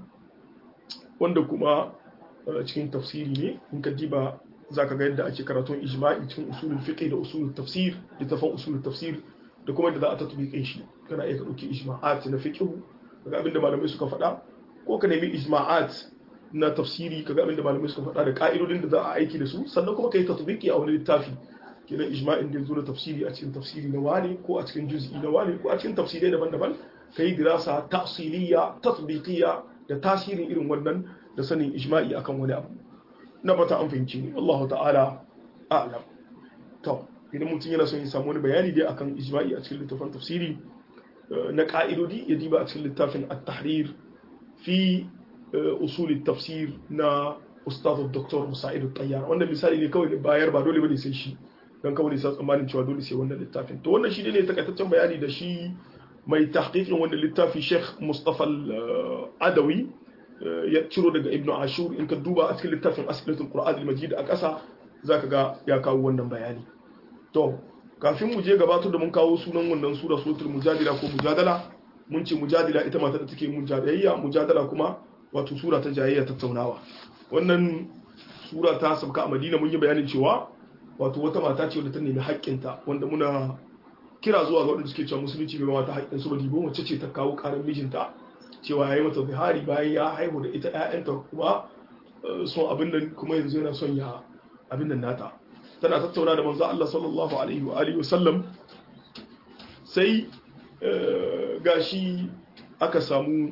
wanda kuma cikin tafsiri ne in ka diba zaka ga yadda ake karatun ijma'i cikin usulul fiqh da usulul tafsir littattafan usulul tafsir da kuma yadda za a tatbiqin shi kana iya ka dauki ijma'at na fiqh kaga abin da malamai suka faɗa ko ka nemi ijma'at na tafsiri kaga abin da malamai suka faɗa da ka'idodin da za a aiki da su sannan kuma kai tatbiki a wani littafi kenan ijma'in da zo da tafsiri a cikin tafsiri na wani ko a cikin juz'i na wani ko a cikin tafsirai daban-daban kai dirasa tafsiliya tatbiqiyya da tasirin irin wannan da sanin ijma'i akan wani abu na bata an fahimci ni Allah ta'ala a'lam to idan mutum yana son ya samu wani bayani dai akan ijma'i a cikin littafin tafsiri na ka'idodi ya diba a cikin littafin at-tahrir fi usul tafsir na ustaz dr musa'id tayyar wannan misali ne kawai bayar ba dole bane sai shi dan kawai sai tsammanin cewa dole sai wannan littafin to wannan shi ne takaitaccen bayani da shi mai tahqiqin wannan littafi Sheikh Mustafa al-Adawi ya ciro daga Ibn Ashur in ka duba a cikin littafin As'ilatul Qur'an al-Majid a ƙasa zaka ga ya kawo wannan bayani to kafin mu je gabatar da mun kawo sunan wannan sura suratul mujadila ko mujadala mun ce mujadila ita mata da take mujadayya mujadala kuma wato sura ta jayayya tattaunawa wannan sura ta sabka a Madina mun yi bayanin cewa wato wata mata ce wadda ta nemi haƙƙinta wanda muna kira zuwa ga waɗanda suke cewa musulunci bai mata haƙƙin su ba dibo mace ce ta kawo ƙarar mijinta cewa ya yi mata zihari bayan ya haihu da ita ƴaƴanta kuma son abin nan kuma yanzu yana son ya abin nan nata tana tattauna da manzo Allah sallallahu alaihi wa alihi wasallam sai gashi aka samu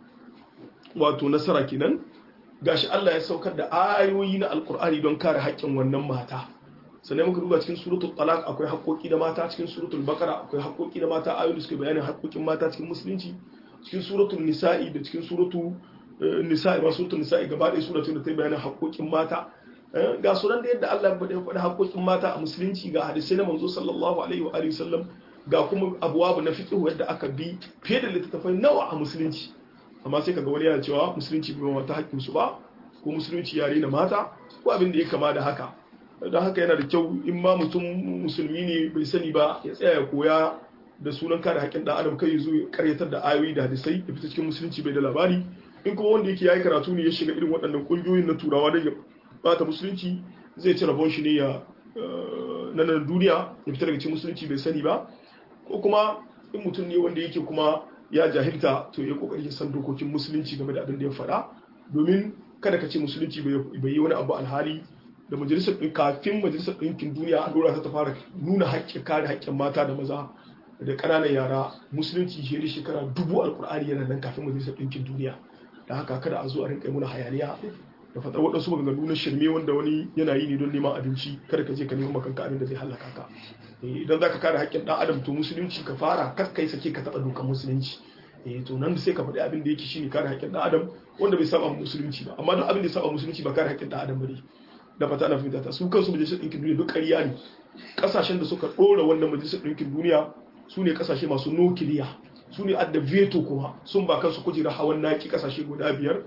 wato nasara kenan gashi Allah ya saukar da ayoyi na alkur'ani don kare haƙƙin wannan mata sannan muka duba cikin suratul talaq akwai haƙoƙi da mata cikin suratul baqara akwai haƙoƙi da mata ayoyi da suke bayanin haƙoƙin mata cikin musulunci cikin suratul nisa'i da cikin suratul nisa'i ba suratul nisa'i gaba ɗaya suratul da ta bayanin haƙoƙin mata ga sunan da yadda Allah ya faɗi haƙoƙin mata a musulunci ga hadisai na manzo sallallahu alaihi wa alihi sallam ga kuma abuwabu na fiqh yadda aka bi fiye da littattafai nawa a musulunci amma sai kaga wani yana cewa musulunci bai mata haƙƙin su ba ko musulunci ya rena mata ko abin da ya kama da haka don haka yana da kyau in ma mutum musulmi ne bai sani ba ya tsaya ya koya da sunan kare haƙƙin ɗan adam kai zo ya karyatar da ayoyi da hadisai ya fita cikin musulunci bai da labari in kuma wanda yake yayi karatu ne ya shiga irin waɗannan ƙungiyoyin na turawa don ya bata musulunci zai ci rabon shi ne ya na nan duniya ya fita daga cikin musulunci bai sani ba ko kuma in mutum ne wanda yake kuma ya jahilta to ya kokari ya san dokokin musulunci game da abin da ya faɗa domin kada ka ce musulunci bai yi wani abu alhali da majalisar ɗin kafin majalisar ɗinkin duniya a dora ta fara nuna haƙƙin kare haƙƙin mata da maza da ƙananan yara musulunci shi da shekara dubu alƙur'ani yana nan kafin majalisar ɗinkin duniya da haka kada a zo a rinƙa muna hayaniya da faɗar waɗansu maganganu na shirme wanda wani yana yi ne don neman abinci kada ka je ka nemi makanka abin da zai hallaka ka idan za ka kare haƙƙin ɗan adam to musulunci ka fara kar kai sake ka taɓa dokar musulunci eh to nan sai ka faɗi abin da yake shine kare haƙƙin ɗan adam wanda bai saba musulunci ba amma duk abin da ya saba musulunci ba kare haƙƙin ɗan adam ba ne da fata na fahimta ta su kansu majalisar ɗinkin duniya duk ƙarya ne ƙasashen da suka ɗora wannan majalisar ɗinkin duniya su ne ƙasashe masu nukiliya su ne adda veto kuma sun ba kansu kujera hawan naki ƙasashe guda biyar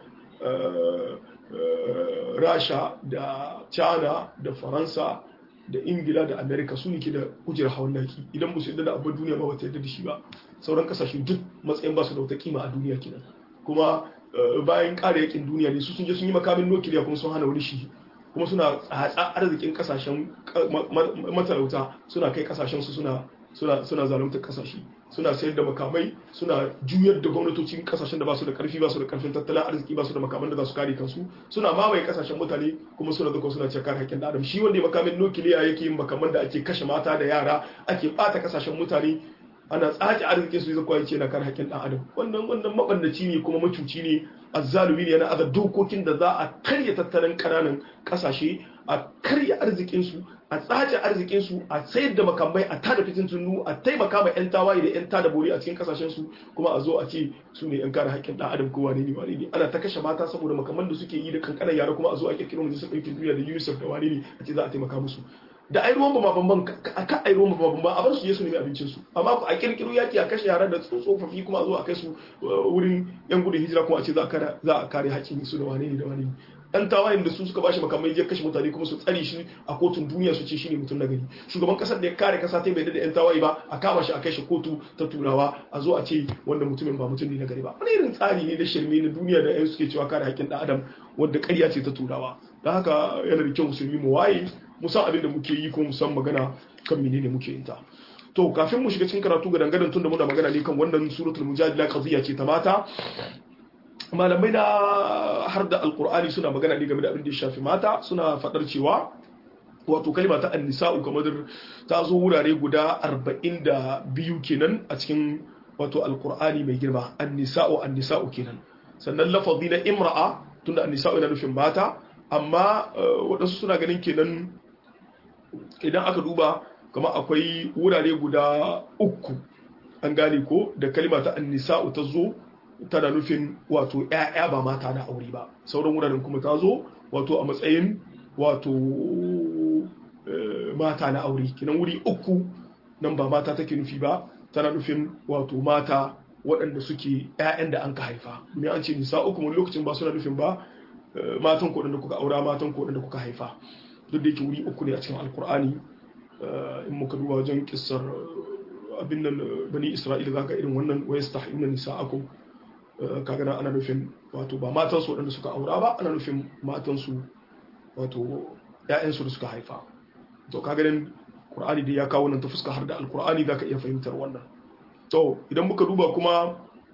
rasha da china da faransa da ingila da amerika su ne ke da kujerar hawan naki idan ba su yadda da abin duniya ba wata yadda da shi ba sauran kasashe duk matsayin ba su da wata kima a duniya kenan kuma bayan ƙara yakin duniya ne su sun je sun yi makamin nukiliya kuma sun hana wani shi kuma suna tsatsa arzikin kasashen matalauta suna kai kasashen su suna suna suna zaluntar kasashe suna sayar da makamai suna juyar da gwamnatocin kasashen da ba su da karfi ba su da karfin tattalin arziki ba su da makaman da za su kare kansu suna mamaye kasashen mutane kuma suna zuwa suna cekar haƙƙin adam shi wanda makamin nukiliya yake yin makaman da ake kashe mata da yara ake bata kasashen mutane ana tsaci arzikin su zai kwaye ce na kar haƙƙin ɗan adam wannan wannan mabandaci ne kuma macuci ne azzalumi ne yana aza dokokin da za a karya tattalin ƙananan ƙasashe a karya arzikin su a tsace arzikin su a sayar da makamai a tada fitin tunu a taimaka ma yan tawaye da yan tada bori a cikin kasashen su kuma a zo a ce su ne yan kare haƙƙin ɗan adam ko wane ne wane ne ana ta kashe mata saboda makaman da suke yi da kankanan yara kuma a zo a kirkiro majalisar ɗaukin duniya da UNICEF da wane ne a ce za a taimaka musu da ai ruwan ba bamban a kan ai ruwan ba bamban a bar su je su nemi abincin su amma a kirkiro yaki a kashe yara da tsofaffi kuma a zo a kai su wurin yan gudun hijira kuma a ce za a kare haƙƙin su da wane ne da wane ne dan tawayen da su suka bashi makamai ya kashe mutane kuma su tsare shi a kotun duniya su ce shine mutum na gari shugaban kasar da ya kare kasa ta bai da yan tawaye ba a kama shi a kai shi kotu ta turawa a zo a ce wanda mutumin ba mutum ne na gari ba wani irin tsari ne na shirme na duniya da yan suke cewa kare haƙƙin dan adam wanda ƙarya ce ta turawa don haka yana da kyau musulmi mu waye mu san abin da muke yi ko mu san magana kan menene muke yin ta to kafin mu shiga cikin karatu ga dangadan tun da muna magana ne kan wannan suratul mujadila qadiyya ce ta mata malamai na har da alkur'ani suna magana ne game da abin da ya shafi mata suna faɗar cewa wato kalma ta annisa'u kamar ta zo wurare guda 42 kenan a cikin wato alkur'ani mai girma annisa'u annisa'u kenan sannan lafazi na imra'a tunda annisa'u yana nufin mata amma waɗansu suna ganin kenan idan aka duba kama akwai wurare guda uku an gane ko da kalma ta annisa'u ta zo tana nufin wato ‘ya'ya ba mata na aure ba sauran wuraren kuma ta zo wato a matsayin wato mata na aure kinan wuri uku nan ba mata take nufi ba tana nufin wato mata waɗanda suke ‘ya'yan da an ka haifa domin an ce nisa uku mun lokacin ba suna nufin ba matan ko da kuka aura matan ko da kuka haifa duk da yake wuri uku ne a cikin alkur'ani in muka duba wajen kissar abin nan bani isra'ila zaka irin wannan wa yastahiyuna nisa'akum kaga nan ana nufin wato ba matan su waɗanda suka aura ba ana nufin matan su wato ƴaƴan su da suka haifa to kaga nan Qur'ani da ya kawo nan ta fuska har da Al-Qur'ani zaka iya fahimtar wannan to idan muka duba kuma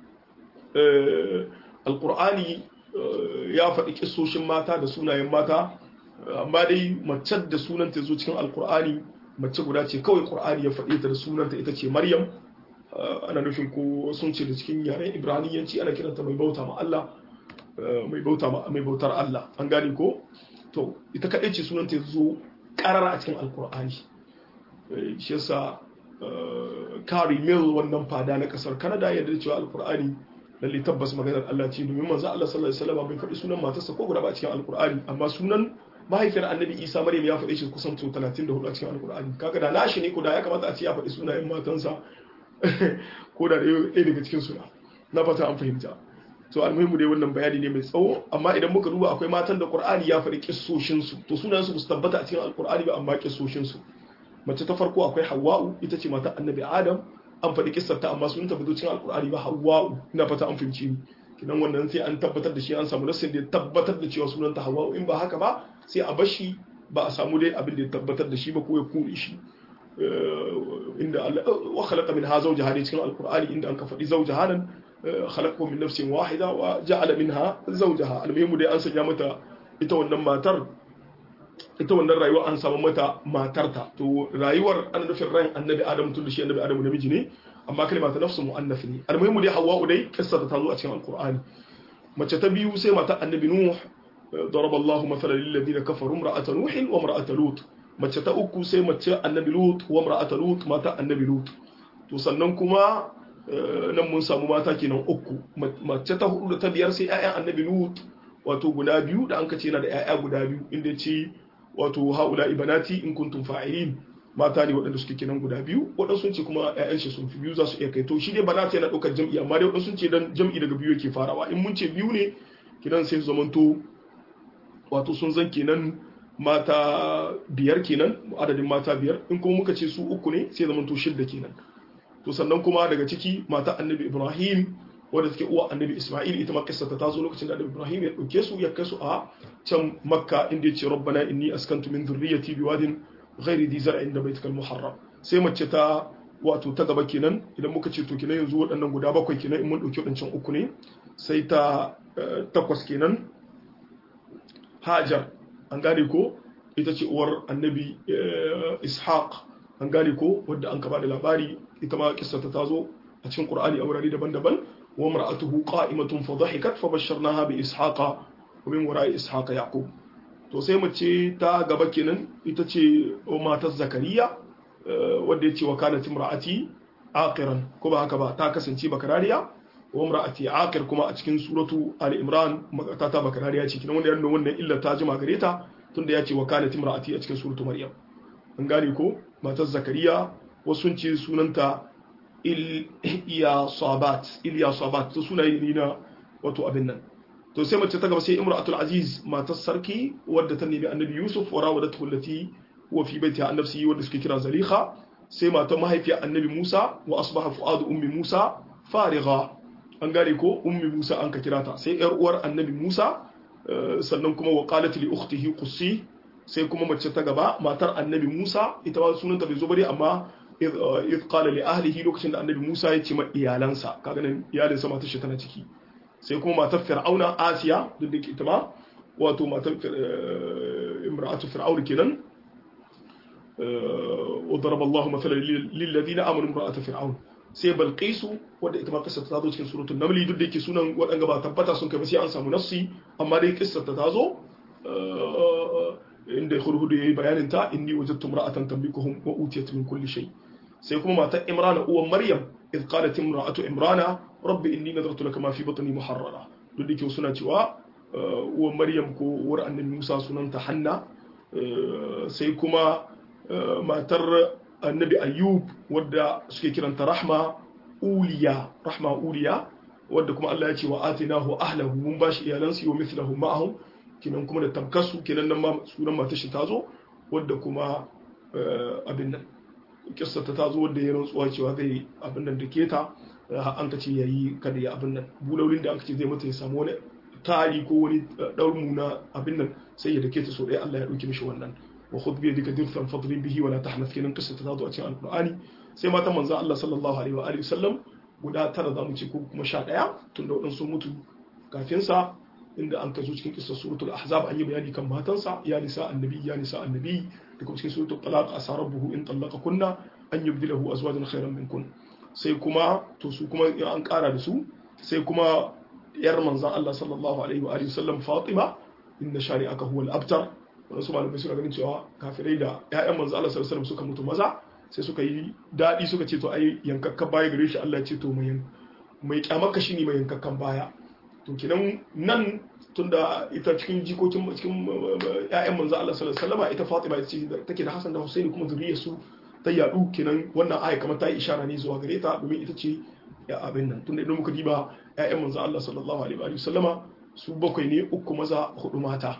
Al-Qur'ani ya faɗi kissoshin mata da sunayen mata amma dai mace da sunanta zo cikin Al-Qur'ani mace guda ce kawai Qur'ani ya faɗi ta da sunanta ita ce Maryam ana nufin ko sun ce da cikin yaren ibraniyanci ana kiranta mai bauta ma Allah mai bauta ma mai bautar Allah an gane ko to ita kadai ce sunan ta zo karara a cikin alkur'ani shi yasa Kari Mill wannan fada na kasar Canada ya da cewa alkur'ani lalle tabbas maganar Allah ce domin manzo Allah sallallahu alaihi wasallam bai faɗi sunan matarsa ko guda ba a cikin alkur'ani amma sunan mahaifiyar annabi isa maryam ya faɗi shi kusan 34 a cikin alkur'ani kaga da nashi ne ko da ya kamata a ce ya faɗi sunayen matansa ko da ɗaya daga cikin suna na fata an fahimta to almuhimu dai wannan bayani ne mai tsawo amma idan muka duba akwai matan da qur'ani ya faɗi kissoshin su to sunan su su tabbata a cikin alqur'ani ba amma kissoshin su mace ta farko akwai hawwa'u ita ce matar annabi adam an faɗi kissar ta amma sunan ta fito cikin alqur'ani ba hawwa'u ina fata an fahimci ni kidan wannan sai an tabbatar da shi an samu nassin da ya tabbatar da cewa sunan ta hawwa'u in ba haka ba sai a bashi ba a samu dai abin da ya tabbatar da shi ba ko ya kure shi inda wa khalaqa minha zawjaha ne cikin alqur'ani inda an ka faɗi zawjaha nan khalaqahu min nafsin wahida wa ja'ala minha zawjaha almuhimu dai an sanya mata ita wannan matar ita wannan rayuwa an samu mata matarta to rayuwar an nufin ran annabi adam tun da shi annabi adam namiji ne amma kalma ta nafsu mu'annaf ne almuhimu dai hawwa dai kissa ta zo a cikin alqur'ani mace ta biyu sai mata annabi nuh ضرب الله مثلا للذين كفروا امرأة نوح وامرأة لوط mace ta uku sai mace annabi lut wa mar'ata lut mata annabi lut to sannan kuma nan mun samu mata kenan uku mace ta hudu da ta biyar sai ƴaƴan annabi lut wato guda biyu da an kace yana da ƴaƴa guda biyu inda ce wato haula ibanati in kuntum fa'ilin mata ne waɗanda suke kenan guda biyu waɗansu sun ce kuma ƴaƴan shi sun fi biyu za su iya kai to shi dai banata yana ɗaukar jam'i amma dai waɗansu sun ce dan jam'i daga biyu yake farawa in mun ce biyu ne kidan sai su zamanto wato sun zan kenan mata biyar kenan adadin mata biyar in kuma muka ce su uku ne sai zama to shidda kenan to sannan kuma daga ciki mata annabi ibrahim wadda take uwa annabi isma'il ita ma kissa ta tazo lokacin da annabi ibrahim ya dauke su ya kai su a can makka inda yace rabbana inni askantu min dhurriyyati biwadin ghairi dhi zar'in da baitikal muharram sai mace ta wato ta gaba kenan idan muka ce to kenan yanzu waɗannan guda bakwai kenan in mun dauki waɗancan uku ne sai ta takwas kenan hajar an gane ko ita ce uwar annabi ishaq an gane ko wadda an kaba da labari ita ma kissata ta zo a cikin qur'ani a wurare daban-daban wa mar'atuhu qa'imatun fa dhahikat fa basharnaha bi ishaqa wa min wara'i ishaqa yaqub to sai mace ta gaba kenan ita ce matar zakariya wadda yace wa kanat imra'ati aqiran ko ba haka ba ta kasance bakarariya wa imra'ati aqir kuma a cikin suratu ali imran ta ta bakarariya ce kinan wanda yana wannan illa ta jima gare ta tunda yace wa kanat imra'ati a cikin suratu maryam an gane ko matar zakariya wasu sun ce sunanta Iliya Sabat Iliya Sabat to sunaye ne na wato abin nan to sai mace ta gaba sai Imratul Aziz matar sarki wadda ta nemi Annabi Yusuf wa rawadatu allati huwa fi baitiha an nafsihi wadda suke kira Zalikha sai matar mahaifiyar Annabi Musa wa asbaha fuadu ummi Musa farigha an gane ko ummi Musa an ka kira ta sai yar uwar Annabi Musa sannan kuma wa qalat li ukhtihi qussi sai kuma mace ta gaba matar Annabi Musa ita ma sunanta bai zo bare amma iz qala li ahlihi lokacin da annabi Musa ya ce ma iyalansa kaga nan iyalinsa matar shi tana ciki sai kuma matar Fir'auna Asiya duk da ita ma wato matar imra'atu Fir'aun kenan wa daraba Allahu mathalan lil ladina amanu imra'atu Fir'aun sai Balqisu wanda ita ma kissa ta zo cikin suratul Naml duk da yake sunan wadanga ba tabbata sun kai ba sai an samu nassi amma dai kissa ta zo inda hurhudu yayi bayanin ta inni wajadtu imra'atan tamlikuhum wa utiyat min kulli shay sai kuma matar imrana uwan maryam id qalat imra'atu imrana rabbi inni nadartu laka ma fi batni muharrara duk dake suna cewa uwan maryam ko uwar annabi musa sunanta hanna sai kuma matar annabi ayyub wadda suke kiranta rahma uliya rahma uliya wadda kuma Allah ya ce wa atinahu ahlahu mun bashi iyalansu wa mithlahu ma'ahum kinan kuma da tabkasu kinan nan ma sunan matar shi tazo wadda kuma abin nan kissa ta tazo wadda ya rantsuwa cewa zai abin nan da keta an ka ce yayi kada ya abin nan bulolin da aka ce zai mata ya samu wani tari ko wani daurmu na abin nan sai ya dake ta so dai Allah ya dauke mishi wannan wa khudh bi yadika dirfan fadrib bihi wa la tahnath kinan kissa ta tazo a cikin alqur'ani sai matan manzon Allah sallallahu alaihi wa alihi wasallam guda tara zamu ce ko kuma sha daya tunda wadansu mutu kafin sa inda an kazo cikin kissa suratul ahzab an yi bayani kan matansa ya nisa annabi ya nisa annabi da kuma cikin suratul talaq asarabuhu in talaqa kunna an yubdilahu azwajan khairan minkun sai kuma to su kuma in an kara da su sai kuma yar manzon Allah sallallahu alaihi wa alihi wasallam Fatima inna shari'aka huwal abtar wasu malamai suna ganin cewa kafirai da ƴaƴan manzon Allah sallallahu alaihi wasallam suka mutu maza sai suka yi dadi suka ce to ai yankakkan baya gare shi Allah ya ce to mai mai kyamarka shine mai yankakkan baya to kenan nan tunda ita cikin jikokin cikin ƴaƴan manzo Allah sallallahu alaihi wasallam ita Fatima ita ce take da Hassan da Husaini kuma zuriyar su ta yadu kenan wannan aya kamar ta yi ishara ne zuwa gare ta domin ita ce ya abin nan tunda idan muka diba ƴaƴan manzo Allah sallallahu alaihi wa sallama su bakwai ne uku maza hudu mata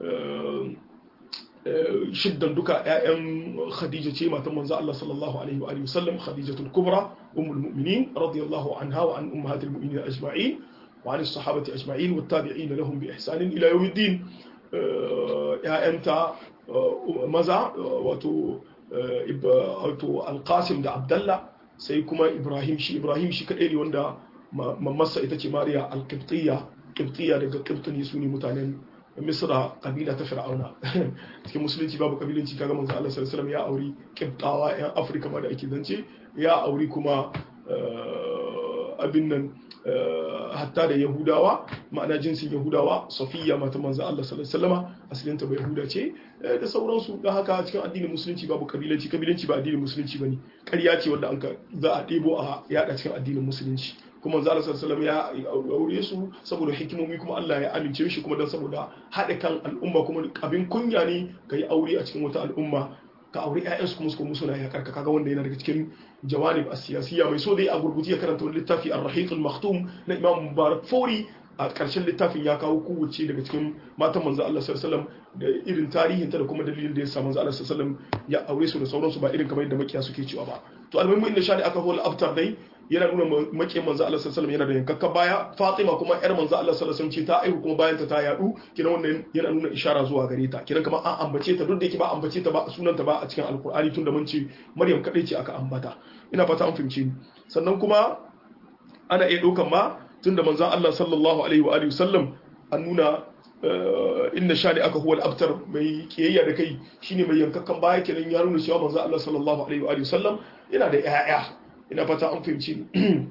shiddan duka ƴaƴan Khadija ce matan manzo Allah sallallahu alaihi wa sallam Khadijatul Kubra ummul mu'minin radiyallahu anha wa an ummahatil mu'minin ajma'in وعن الصحابة أجمعين والتابعين لهم بإحسان إلى يوم الدين يا أنت مزع وتو القاسم دا عبد الله سيكما إبراهيم شي إبراهيم شي كأيلي وندا ممسا إتاكي ماريا القبطية قبطية لغا قبطن يسوني متانين مصر قبيلة فرعون cikin musulunci babu kabilanci kaga manzo Allah sallallahu alaihi wasallam ya auri kibtawa yan Afirka ma da ake zance ya auri kuma abin nan hatta da yahudawa ma'ana jinsin yahudawa safiya mata manzo Allah sallallahu alaihi wasallama asalinta bai yahuda ce da sauransu da haka cikin addinin musulunci babu kabilanci kabilanci ba addinin musulunci bane ƙarya ce wanda an ka za a ɗebo a yada cikin addinin musulunci kuma manzo Allah sallallahu alaihi ya aure su saboda hikimomi kuma Allah ya amince shi kuma dan saboda haɗa kan al'umma kuma abin kunya ne kai aure a cikin wata al'umma ka aure ƴaƴansu kuma su kuma suna yakar ka kaga wanda yana daga cikin jawanib as-siyasiyya mai so dai a gurguje ya karanta wani littafi ar-rahiq al-maktum na Imam Mubarak Fori a ƙarshen littafin ya kawo kowace daga cikin matan manzo Allah sallallahu alaihi wasallam da irin tarihinta da kuma dalilin da ya sa manzo Allah sallallahu alaihi wasallam ya aure su da sauransu ba irin kamar yadda makiya suke cewa ba to almuhimmi inda shani aka hola aftar dai yana nuna makiyan manzo Allah sallallahu alaihi wasallam yana da yankakka baya Fatima kuma yar manzo Allah sallallahu alaihi wasallam ce ta aihu kuma bayan ta ta yadu kidan wannan yana nuna ishara zuwa gare ta kidan kamar an ambace ta duk da yake ba ambace ta ba sunanta ba a cikin alkur'ani tunda mun ce Maryam kadai ce aka ambata ina fata an fahimce ni sannan kuma ana iya ɗaukan ma tunda manzon Allah sallallahu alaihi wa alihi wasallam an nuna inna shani aka huwa al-abtar mai kiyayya da kai shine mai yankakkan baya kenan ya nuna cewa manzon Allah sallallahu alaihi wa alihi wasallam yana da ƴaƴa ina fata an fahimci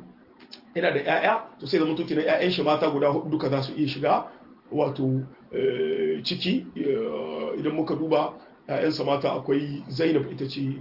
ina da ƴaƴa to sai zama to kenan ƴaƴan shi mata guda hudu duka za su iya shiga wato ciki idan muka duba ƴaƴansa mata akwai Zainab ita ce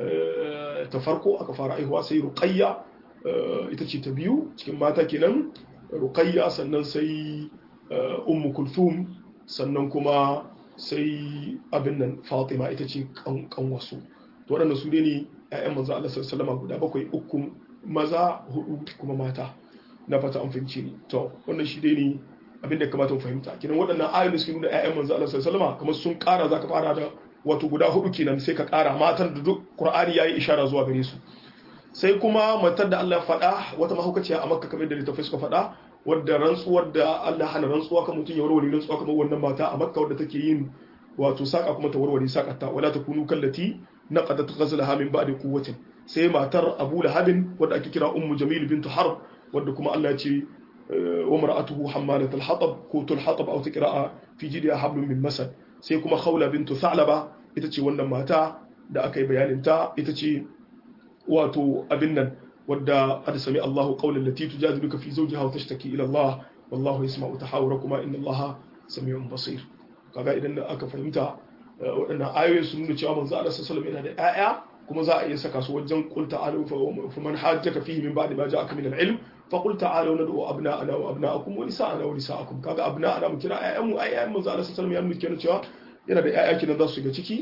ta farko aka fara aihuwa sai Ruqayya ita ce ta biyu cikin mata kenan Ruqayya sannan sai Ummu Kulthum sannan kuma sai abin nan Fatima ita ce kan wasu to waɗannan su ne ƴaƴan manzo Allah sallallahu guda bakwai uku maza hudu kuma mata na fata an fahimci ni to wannan shi dai ne abin da kamata mu fahimta kenan waɗannan ayoyin da suke nuna ƴaƴan manzo Allah sallallahu kamar sun ƙara zaka fara da wato guda hudu kenan sai ka ƙara matan da duk Qur'ani yayi ishara zuwa gare su sai kuma matar da Allah faɗa wata mahaukaciya a Makka kamar da littafai suka faɗa wadda rantsuwar da Allah hana rantsuwa kan mutum ya warware rantsuwa kamar wannan mata a Makka wadda take yin wato saka kuma ta warware sakata wala takunu kallati naqadat ghazlaha min ba'di quwwatin sai matar Abu Lahabin wadda ake kira Ummu Jamil bint Harb wadda kuma Allah ya ce wa mar'atuhu hammalat al-hatab ko tul hatab aw tiqra'a fi jidiha hablum min masad sai kuma Khawla bint Tha'laba ita ce wannan mata da aka yi bayanin ta ita ce wato abin nan wadda qad sami Allahu qawlan lati tujadiluka fi zawjiha wa tashtaki ila Allah wallahu yasma'u tahawurakuma inna Allaha sami'un basir kaga idan aka fahimta waɗannan ayoyin sun nuna cewa manzo Allah sallallahu alaihi wasallam yana da ƴaƴa kuma za a iya saka su wajen qul ta'alu fa man hajjaka fihi min ba'di ma ja'aka min al-ilm fa qul ta'alu nad'u abna'ana wa abna'akum wa nisa'ana wa nisa'akum kaga abna'ana mu kira ƴaƴan mu ai ƴaƴan manzo Allah sallallahu alaihi wasallam ya nuna kenan cewa yana da ƴaƴa kenan za su shiga ciki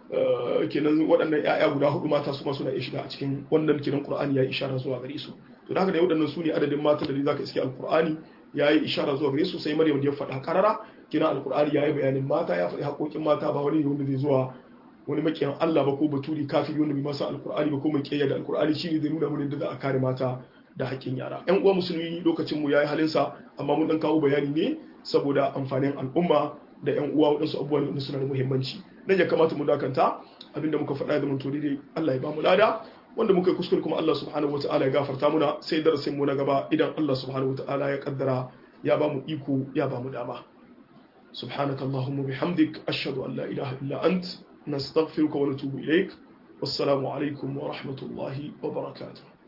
kenan waɗannan ƴaƴa guda hudu mata su ma suna iya shiga a cikin wannan kiran Qur'ani ya yi ishara zuwa gare su to da haka da waɗannan su ne adadin mata da zaka iske alqur'ani ya yi ishara zuwa gare su sai Maryam da ya faɗa karara kina alqur'ani ya yi bayanin mata ya faɗi haƙoƙin mata ba wani wanda zai zuwa wani makiyan Allah ba ko baturi kafiri wanda bai masa alqur'ani ba ko mai kiyaya da alqur'ani shine zai nuna mun da za a kare mata da haƙƙin yara ƴan uwa musulmi lokacin mu yayi halinsa amma mun dan kawo bayani ne saboda amfanin al'umma da ƴan uwa waɗansu abubuwan da suna da muhimmanci nan ya kamata mu dakanta abinda muka faɗa da mun to dai Allah ya ba mu lada wanda muka yi kuskure kuma Allah subhanahu wataala ya gafarta muna sai darasin mu na gaba idan Allah subhanahu wataala ya kaddara ya ba mu iko ya ba mu dama سبحانك اللهم وبحمدك أشهد أن لا إله إلا أنت نستغفرك ونتوب إليك والسلام عليكم ورحمة الله وبركاته